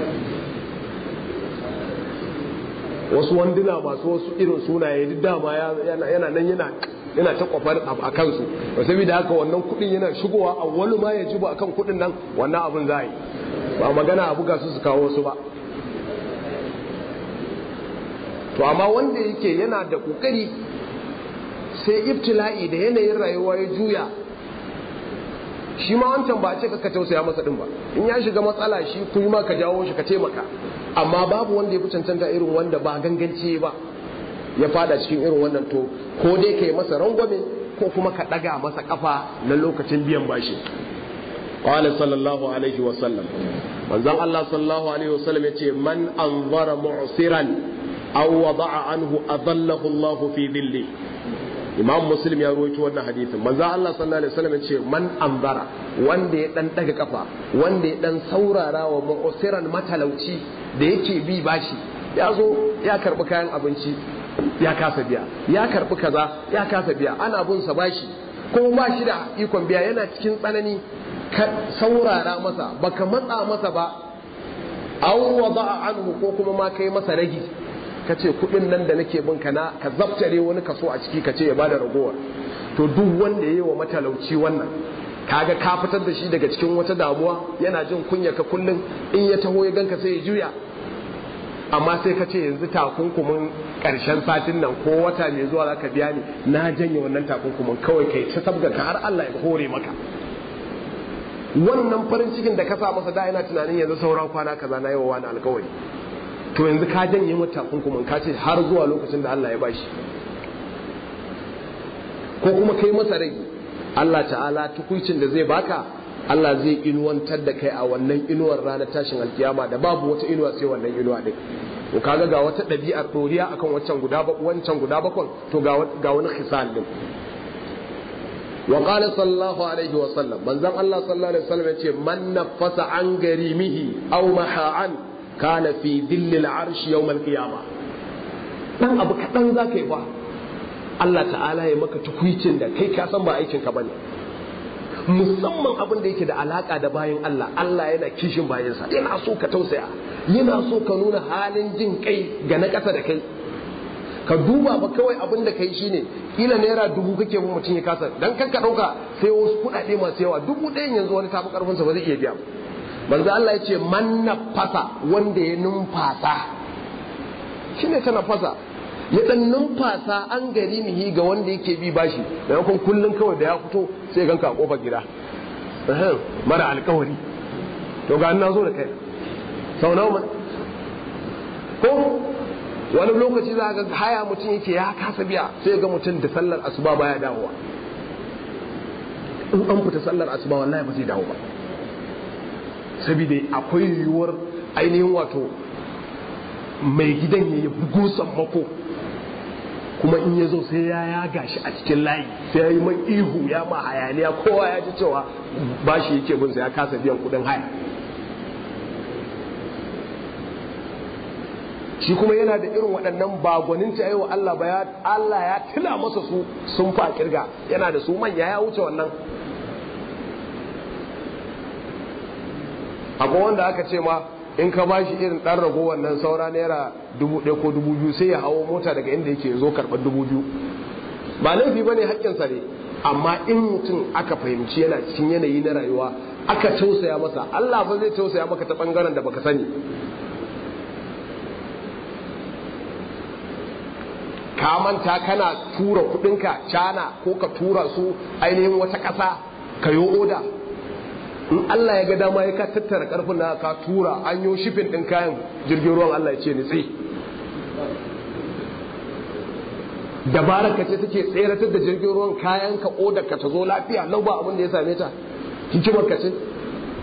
wasu wanduna masu wasu irin sunaye duk dama yana nan yana yana ta kwafar a kansu ba saboda haka wannan kudin yana shigowa a wani ma ya jibo akan kudin nan wannan abin za a yi ba magana a buga su su kawo wasu ba to amma wanda yake yana da kokari sai ibtila'i da yanayin rayuwa ya juya shi ma wancan ba a ce ka tausaya masa din ba in ya shiga matsala shi kuma ka jawo shi ka taimaka amma babu wanda ya fi cancanta irin wanda ba gangance ba ya fada cikin irin wannan to ko dai ka yi masa rangwame ko kuma ka ɗaga masa kafa na lokacin biyan bashi qala sallallahu alaihi wa sallam manzon Allah sallallahu alaihi wa sallam yace man anzara mu'siran aw wada'a anhu adallahu Allah fi dhilli imam muslim ya rawaito wannan hadisin manzo Allah sallallahu alaihi wasallam ce man ambara wanda ya dan daga kafa wanda ya dan saurara wa mu'siran matalauci da yake bi bashi ya zo ya karbi kayan abinci ya kasa biya ya karbi kaza ya kasa biya ana bin sa bashi ko ba shi da ikon biya yana cikin tsanani ka saurara masa baka matsa masa ba aw wada'a anhu ko kuma ma kai masa ragi ka ce kudin nan da nake bin ka na ka zaftare wani kaso a ciki ka ce ya bada ragowar to duk wanda ya yi wa matalauci wannan kaga ka fitar da shi daga cikin wata damuwa yana jin kunya ka kullum in ya taho ya ganka sai ya juya amma sai ka ce yanzu takunkumin karshen satin nan ko wata mai zuwa zaka biya ni na janye wannan takunkumin kawai kai ta sabga ka har Allah ya hore maka wannan farin cikin da ka sa masa da yana tunanin yanzu sauran kwana kaza na yawa wani alkawari to yanzu ka janye mata takunkumin ka ce har zuwa lokacin da Allah ya bashi ko kuma kai masa rai Allah ta'ala tukuicin da zai baka Allah zai inuwantar da kai a wannan inuwar ranar tashin alkiyama da babu wata inuwa sai wannan inuwa din to kaga ga wata ɗabi'ar ɗoriya akan wancan guda wancan guda bakon to ga wani khisal din wa qala sallallahu alaihi wa sallam manzon Allah sallallahu alaihi wa sallam yace man nafasa an garimihi aw maha'an kana fi dhillil arshi yawm al-qiyama dan abu kadan zaka yi ba Allah ta'ala ya maka tukuicin da kai ka san ba aikin ka bane musamman abin da yake da alaka da bayan Allah Allah yana kishin bayansa yana so ka tausaya yana so ka nuna halin jin kai ga na ƙasa da kai ka duba ba kawai abin da kai shine kila naira dubu kake mun mutum ya kasa dan kan ka dauka sai wasu kuɗaɗe masu yawa dubu ɗayan yanzu wani tafi karfin sa ba zai iya biya manzo Allah ya ce man nafasa wanda ya numfasa shine ta nafasa ya dan numfasa an gari mihi ga wanda yake bi bashi maimakon kullun kawai da ya fito sai ganka a kofar gida mara alkawari to ga na zo da kai sau nawa ko wani lokaci za ga haya mutum yake ya kasa biya sai ga mutum da sallar asuba baya dawowa in an fita sallar asuba wallahi ba zai dawo ba saboda akwai yiwuwar ainihin wato mai gidan ya yi bugu sammako kuma in ya zo sai ya yaga shi a cikin layi sai ya yi man ihu ya ma hayaniya kowa ya ji cewa ba shi yake bin ya kasa biyan kudin haya shi kuma yana da irin waɗannan bagwanin ta yi wa Allah ba Allah ya tila masa su sun fa kirga yana da su manya ya wuce wannan akwai wanda aka ce ma in ka ba shi irin ɗan rago wannan saura naira dubu ɗaya ko dubu biyu sai ya hawo mota daga inda yake zo karɓar dubu biyu ba laifi ba ne haƙƙinsa ne amma in mutum aka fahimci yana cikin yanayi na rayuwa aka tausaya masa Allah ba zai tausaya maka ta ɓangaren da baka sani ka manta kana tura kuɗinka cana ko ka tura su ainihin wata ƙasa ka yi oda in Allah ya ga dama ya ka tattara karfin da ka tura an yi shifin din kayan jirgin ruwan Allah ya ce nitsi dabarar ka ce take tseratar da jirgin ruwan kayan ka odar ka ta zo lafiya lau ba abin da ya same ta hikimar ka ce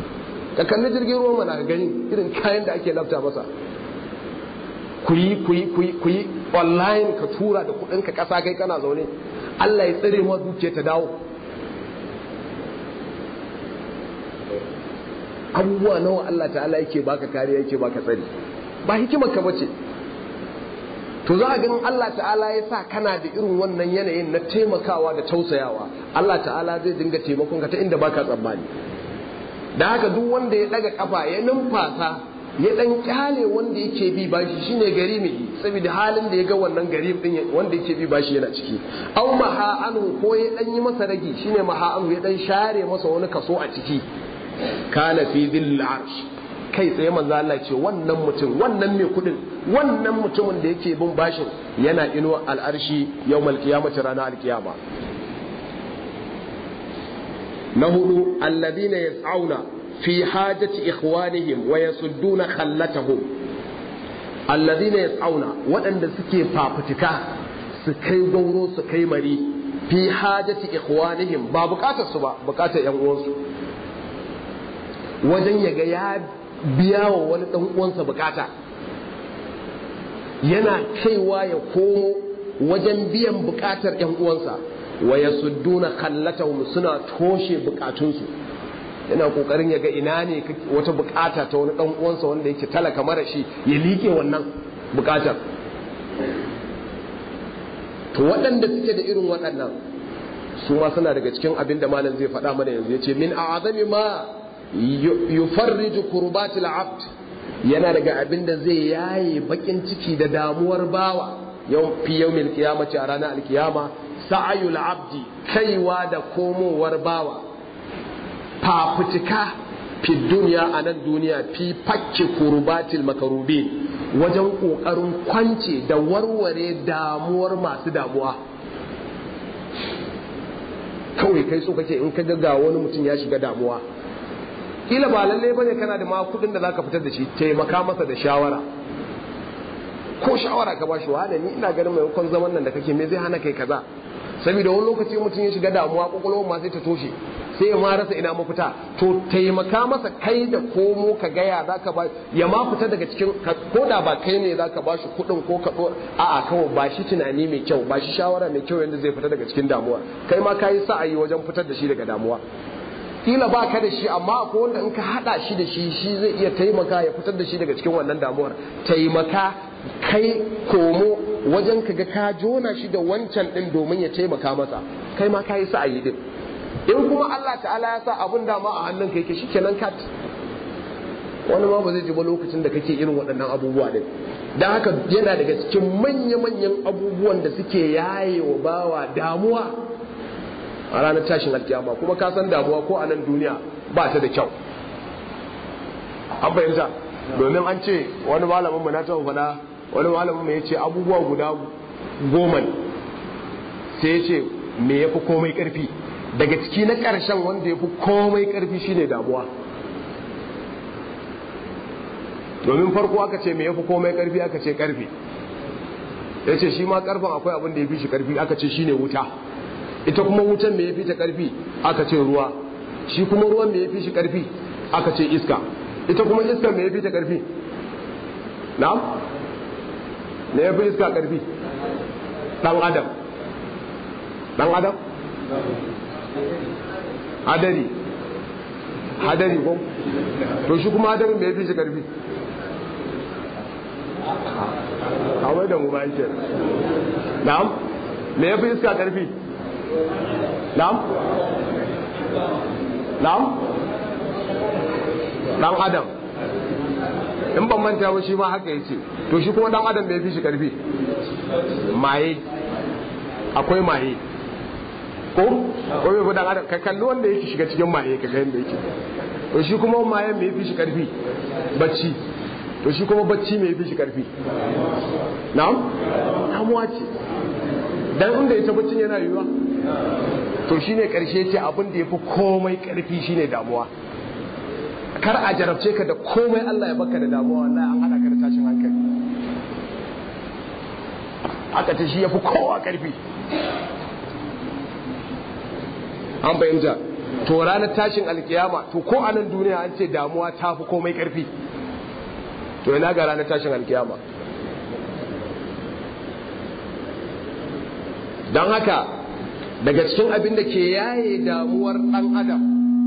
ka kalli jirgin ruwa mana ka gani irin kayan da ake lafta masa ku yi ku yi ku yi ku yi online ka tura da kuɗin ka ƙasa kai kana zaune Allah ya tsare ma dukiya ta dawo abubuwa nawa Allah ta'ala yake baka kariya yake baka tsari ba hikimar ka bace to za a ganin Allah ta'ala ya sa kana da irin wannan yanayin na taimakawa da tausayawa Allah ta'ala zai dinga taimakon ka ta inda baka tsammani da haka duk wanda ya daga kafa ya numfasa ya dan kyale wanda yake bi bashi shine gari mai saboda halin da ya ga wannan gari din wanda yake bi bashi yana ciki aw maha anhu ko ya dan yi masa ragi shine maha anhu ya dan share masa wani kaso a ciki kana fi dhil arsh kai tsaye manzo Allah ce wannan mutum wannan mai kudin wannan mutumin da yake bin bashin yana inuwa al'arshi yawmal qiyamati ranar alkiyama na hudu alladhina yas'auna fi hajati ikhwanihim wa yasudduna khallatahum alladhina yas'auna waɗanda suke fafutuka su kai gauro su kai mari fi hajati ikhwanihim ba bukatar su ba bukatar yan uwansu wajen yaga ya biya wa wani ɗan uwansa bukata yana kaiwa ya komo wajen biyan bukatar ‘yan uwansa wa ya sudduna kallatahum suna toshe bukatunsu yana kokarin ya ga ina ne wata bukata ta wani ɗan uwansa wanda yake talaka mara shi ya liƙe wannan bukatar to waɗanda suke da irin waɗannan su ma suna daga cikin abin da malam zai faɗa mana yanzu ya ce min a'azami ma yufarriju kurbatil abd yana daga abin da zai yaye bakin ciki da damuwar bawa yau fi yawmil qiyamati a ranar alkiyama sa'ayul abdi kaiwa da komowar bawa fafutuka fi duniya a nan duniya fi fakke kurbatil makarubin wajen kokarin kwance da warware damuwar masu damuwa kawai kai so kake in ka ga wani mutum ya shiga damuwa kila ba lalle bane kana da ma kudin da zaka fitar da shi taimaka masa da shawara ko shawara ka bashi wa ni ina ganin maimakon zaman nan da kake me zai hana kai kaza saboda wani lokaci mutum ya shiga damuwa kokolwar ma sai ta toshe sai ya ma rasa ina mafita to taimaka masa kai da komo ka gaya zaka ba ya ma fita daga cikin ko da ba kai ne zaka bashi kudin ko ka a'a kawai ba shi tunani mai kyau ba shi shawara mai kyau yanda zai fita daga cikin damuwa kai ma kayi sa'ayi wajen fitar da shi daga damuwa kila ba ka da shi amma akwai wanda in ka hada shi da shi shi zai iya taimaka ya fitar da shi daga cikin wannan damuwar taimaka kai komo wajen ka ga ka jona shi da wancan din domin ya taimaka masa kai ma ka yi sa'ayi din in kuma Allah ta'ala ya sa abun dama a hannun kai ke shikenan kat wani ma ba zai ji ba lokacin da kake irin waɗannan abubuwa din dan haka yana daga cikin manya-manyan abubuwan da suke yaye wa bawa damuwa a ranar tashin alkiyama kuma ka san damuwa ko a nan duniya ba ta da kyau an fahimta domin an ce wani malamin mu na taɓa faɗa wani malamin mu ya ce abubuwa guda goma ne sai ya ce me ya fi komai ƙarfi daga ciki na ƙarshen wanda ya fi komai ƙarfi shine damuwa domin farko aka ce me ya fi komai ƙarfi aka ce ƙarfi ya ce shi ma ƙarfin akwai abin da ya fi shi ƙarfi aka ce shine wuta ita kuma wutan me ya fi ta karfi aka ce ruwa shi kuma ruwan me ya fi shi karfi aka ce iska ita kuma iska me ya fi ta karfi na'am me ya fi iska karfi dan adam dan adam hadari hadari ko to shi kuma hadarin me ya fi shi karfi kawai da mu ba yake na'am me ya fi iska karfi Na'am? Na'am? Dan Adam. In ban manta ba shi ma haka yace. To shi kuma dan Adam bai fi shi karfi. Maye. Akwai maye. Ko? Ko bai fi dan Adam ka kalli wanda yake shiga cikin maye ka ga yanda yake. To shi kuma maye mai fi shi karfi. Bacci. To shi kuma bacci mai fi shi karfi. Na'am? Damuwa ce. Dan inda ita baccin yana yiwuwa. to shine karshe ce abin da ya fi komai karfi shine damuwa kar a jarabce ka da komai Allah ya baka da damuwa wallahi an hada ka da tashin hankali aka ce shi ya fi kowa karfi an fahimta to ranar tashin alkiyama to ko a nan duniya an ce damuwa ta fi komai karfi to ina ga ranar tashin alkiyama don haka daga cikin abin da ke yaye damuwar ɗan adam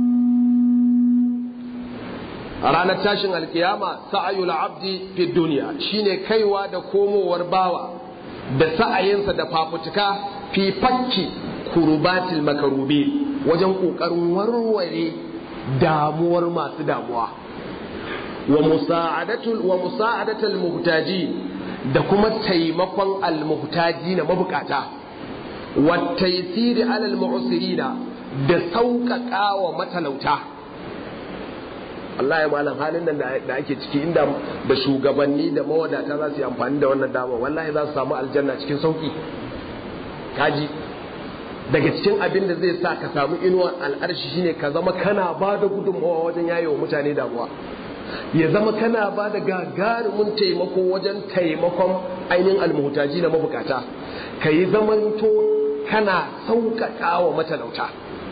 a ranar tashin alkiyama sa'ayul abdi fi duniya shine kaiwa da komowar bawa da sa'ayinsa da fafutuka fi fakki kurubatil makarubi wajen ƙoƙarin warware damuwar masu damuwa wa musa'adatul wa musa'adatul muhtaji da kuma taimakon al-muhtaji na mabukata wa taysiri alal mu'sirina da sauƙaƙa wa matalauta Allah ya malam halin nan da ake ciki inda da shugabanni da mawadata za su yi amfani da wannan dama wallahi za su samu aljanna cikin sauki kaji daga cikin abin da zai sa ka samu inuwar al'arshi shine ka zama kana ba da gudunmawa wajen yaye wa mutane damuwa ya zama kana ba da gagarumin taimako wajen taimakon ainihin almuhtaji na mabukata ka yi zamanto kana sauƙaƙa wa matalauta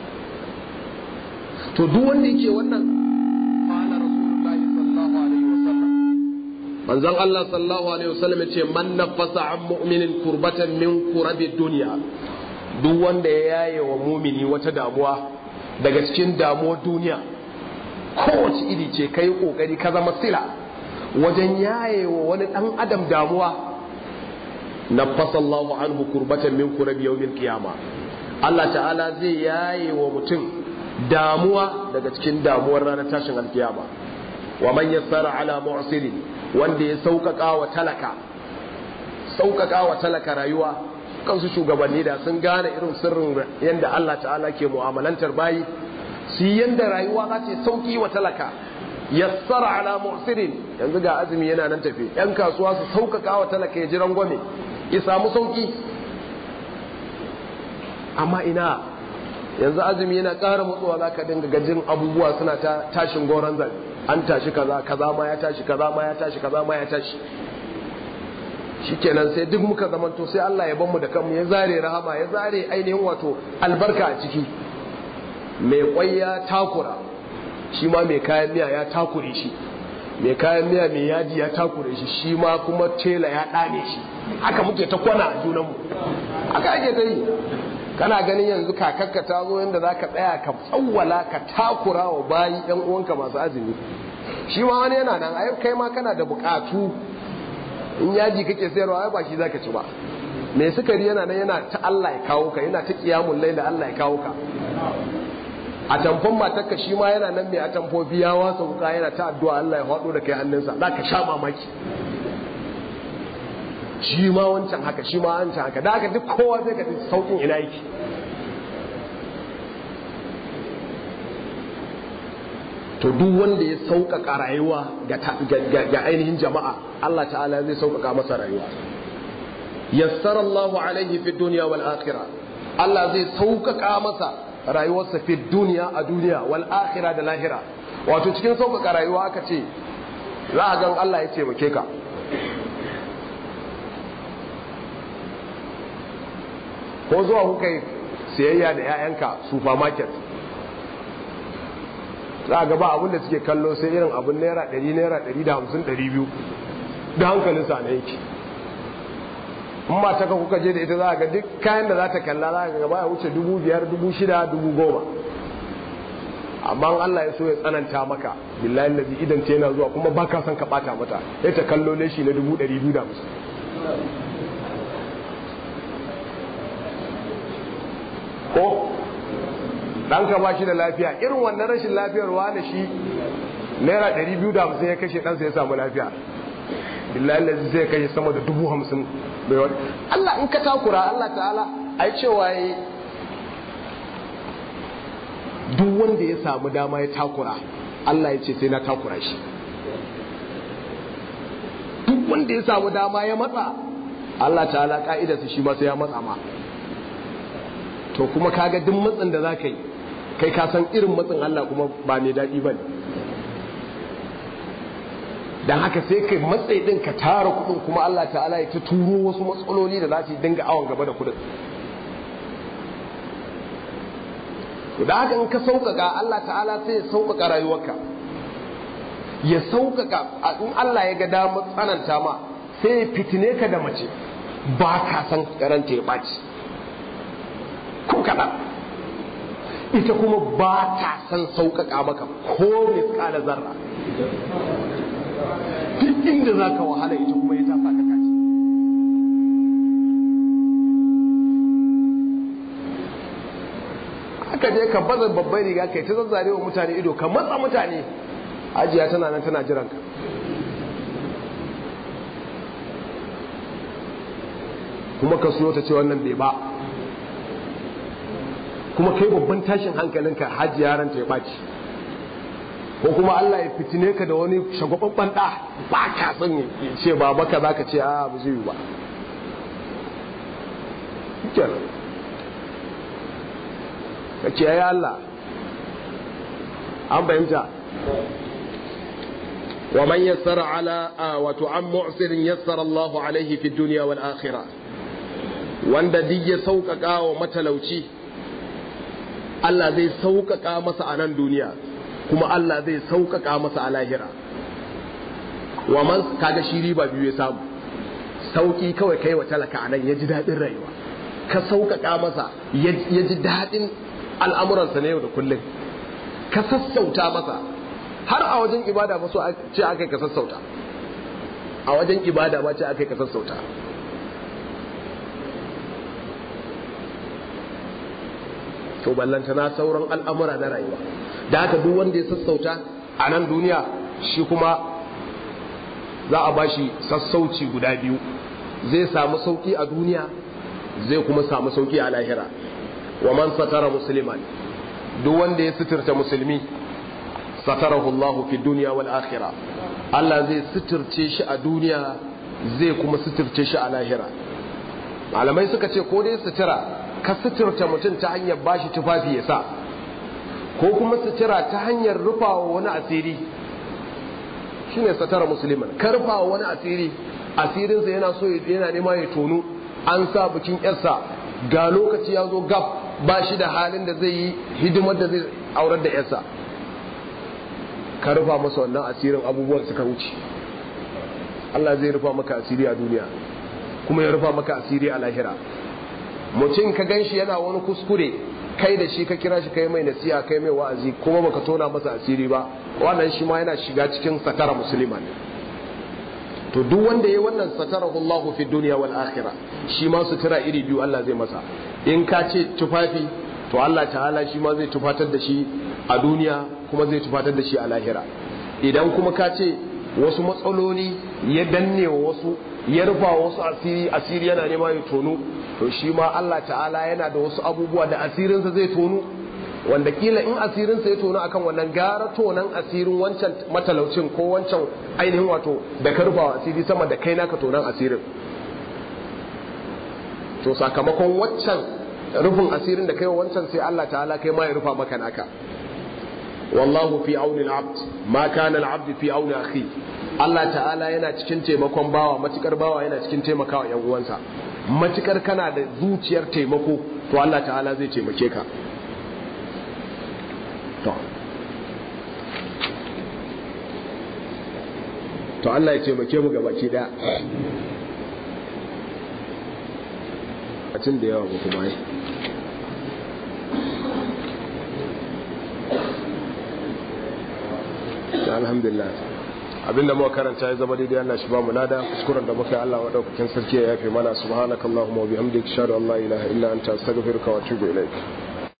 to duk wanda yake wannan manzon Allah sallallahu alaihi wasallam ya ce man nafasa an mu'minin kurbatan min kurabi duniya duk wanda ya yaye wa mumini wata damuwa daga cikin damuwar duniya kowace iri ce kai kokari ka zama sila wajen yaye wa wani dan adam damuwa nafasa Allah anhu kurbatan min kurabi yawmil qiyama Allah ta'ala zai yaye wa mutum damuwa daga cikin damuwar ranar tashin alkiyama wa man yassara ala mu'sirin wanda ya sauƙaƙa wa talaka sauƙaƙa wa talaka rayuwa kansu shugabanni da sun gane irin sirrin yadda Allah ta'ala ke mu'amalantar bayi su yi yadda rayuwa za ta sauƙi wa talaka yassara ala mu'sirin yanzu ga azumi yana nan tafi yan kasuwa su sauƙaƙa wa talaka ya ji rangwame ya samu sauƙi amma ina yanzu azumi yana ƙara mutsuwa za ka dinga gajin abubuwa suna ta tashin goron zabi an tashi kaza kaza ma ya tashi kaza ma ya tashi kaza ma ya tashi shikenan sai duk muka zamanto sai Allah ya mu da kanmu ya zare rahama ya zare ainihin wato albarka a ciki mai kwai ya takura shi ma mai kayan miya ya takure shi mai kayan miya mai yaji ya takure shi shi ma kuma tela ya ɗane shi haka muke ta kwana a junanmu haka ake ta yi kana ganin yanzu kakakka ta zo yadda za ka tsaya ka tsawwala ka takura wa bayi yan uwanka masu azumi shi ma wani yana nan ai kai ma kana da bukatu in yaji kake sayarwa ai ba shi zaka ci ba mai sukari yana nan yana ta Allah ya kawo ka yana ta kiyamul laila Allah ya kawo ka a tamfon matarka shi ma yana nan mai a tamfofi ya wasa wuka yana ta addu'a Allah ya faɗo da kai hannunsa za ka sha mamaki shi ma wancan haka shi ma wancan haka da haka duk kowa zai ka saukin ina yake to duk wanda ya sauƙaƙa rayuwa ga ainihin jama'a Allah ta'ala zai sauƙaƙa masa rayuwa yassara Allahu alaihi fi dunya wal akhirah Allah zai sauƙaƙa masa rayuwarsa fi duniya a duniya wal akhirah da lahira wato cikin sauƙaƙa rayuwa aka ce za a gan Allah ya taimake ka ko zuwa kuka yi siyayya da 'ya'yanka supermarket za a gaba abin da suke kallo sai irin abin naira 100 naira 150 200 da hankalin sa na yake in ma ta kuka je da ita za a ga duk kayan da za ta kalla za a gaba ya wuce 5,000 6,000 10,000 amma Allah ya so ya tsananta maka billahi lazi idan ta yana zuwa kuma ba ka son ka bata mata ya ta kallo leshi na 250 ko ɗanka ba shi da lafiya irin wannan rashin lafiyar wani shi naira 250 ya kashe ɗansa ya samu lafiya billahi lalzi zai kashe sama da dubu hamsin bai wani Allah in ka takura Allah ta'ala ai cewa yi duk wanda ya samu dama ya takura Allah ya ce sai na takura shi duk wanda ya samu dama ya matsa Allah ta'ala ka'idarsa shi ma sai ya matsa ma to kuma kaga duk matsin da za ka yi kai ka san irin matsin Allah kuma ba mai daɗi ba ne don haka sai kai matsayi ɗin ka tara kuɗin kuma Allah ta'ala ya ta turo wasu matsaloli da za su dinga awon gaba da kuɗin da haka in ka sauƙaƙa Allah ta'ala sai ya sauƙaƙa rayuwarka ya sauƙaƙa in Allah ya ga damar tsananta ma sai ya fitine ka da mace ba ka san karanta ya ɓaci ko kaɗan ita kuma ba ta san sauƙaƙa maka ko misƙala zarra duk inda za ka wahala ita kuma ya ta sa ka kaci aka je ka baza babban riga kai ta zazzare wa mutane ido ka matsa mutane ajiya tana nan tana jiran ka kuma ka so ta ce wannan bai ba kuma kai babban tashin hankalinka hajji yaran ta ya ɓaci ko kuma Allah ya fitine ka da wani shagwababban ɗa ba ka san ya ce ba baka za ka ce a ba zai yi ba kenan ka ce ya Allah an fahimta wa man yassara ala wato an mu'sirin yassara Allahu alaihi fi dunya wal akhirah wanda duk ya sauƙaƙa wa matalauci Allah zai sauƙaƙa masa a nan duniya kuma Allah zai sauƙaƙa masa a lahira wa man kaga shi riba biyu ya samu sauƙi kawai kai wa talaka a nan ya ji daɗin rayuwa ka sauƙaƙa masa ya ji daɗin al'amuransa na yau da kullum ka sassauta masa har a wajen ibada ba so ce aka ka sassauta a wajen ibada ba ce aka ka sassauta to ballanta na sauran al'amura na rayuwa da haka duk wanda ya sassauta a nan duniya shi kuma za a ba shi sassauci guda biyu zai samu sauki a duniya zai kuma samu sauki a lahira wa man satara musliman duk wanda ya suturta musulmi satarahu Allah fi dunya wal akhirah Allah zai suturce shi a duniya zai kuma suturce shi a lahira malamai suka ce ko dai sutura ka suturta mutum ta hanyar bashi tufafi ya sa ko kuma sutura ta hanyar rufawa wani asiri shine satara musulman ka rufawa wani asiri asirinsa yana so yana nema ya tonu an sa bikin yarsa ga lokaci ya zo gab ba shi da halin da zai yi hidimar da zai aurar da yarsa ka rufa masa wannan asirin abubuwan suka wuce Allah zai rufa maka asiri a duniya kuma ya rufa maka asiri a lahira mutum ka gan shi yana wani kuskure kai da shi ka kira shi kai mai nasiha kai mai wa'azi kuma baka tona masa asiri ba wannan shi ma yana shiga cikin satara musulman to duk wanda yayi wannan satarahu Allahu fi dunya wal akhirah shi ma sutura iri biyu Allah zai masa in ka ce tufafi to Allah ta'ala shi ma zai tufatar da shi a duniya kuma zai tufatar da shi a lahira idan kuma ka ce wasu matsaloli ya danne wa wasu ya rufa wasu asiri asiri yana nema ya tonu to shi ma Allah ta'ala yana da wasu abubuwa da asirinsa zai tonu wanda kila in asirinsa ya tonu akan wannan gara tonan asirin wancan matalaucin ko wancan ainihin wato da ka rufa asiri sama da kai naka tonan asirin to sakamakon waccan rufin asirin da kai wa wancan sai Allah ta'ala kai ma ya rufa maka naka wallahu fi auni al-abd ma kana al-abd fi auni akhi Allah ta'ala yana cikin taimakon bawa matukar bawa yana cikin taimakawa yan uwansa matukar kana da zuciyar taimako to Allah ta'ala zai taimake ka to to Allah ya taimake mu gabaki daya a cin da yawa ba kuma yi alhamdulillah abinda muka karanta ya zama daidai Allah shi ba mu lada kuskuren da muka yi Allah madaukakin sarki ya yafe mana subhanakallahumma wa bihamdika ashhadu an la ilaha illa anta astaghfiruka wa atubu ilaik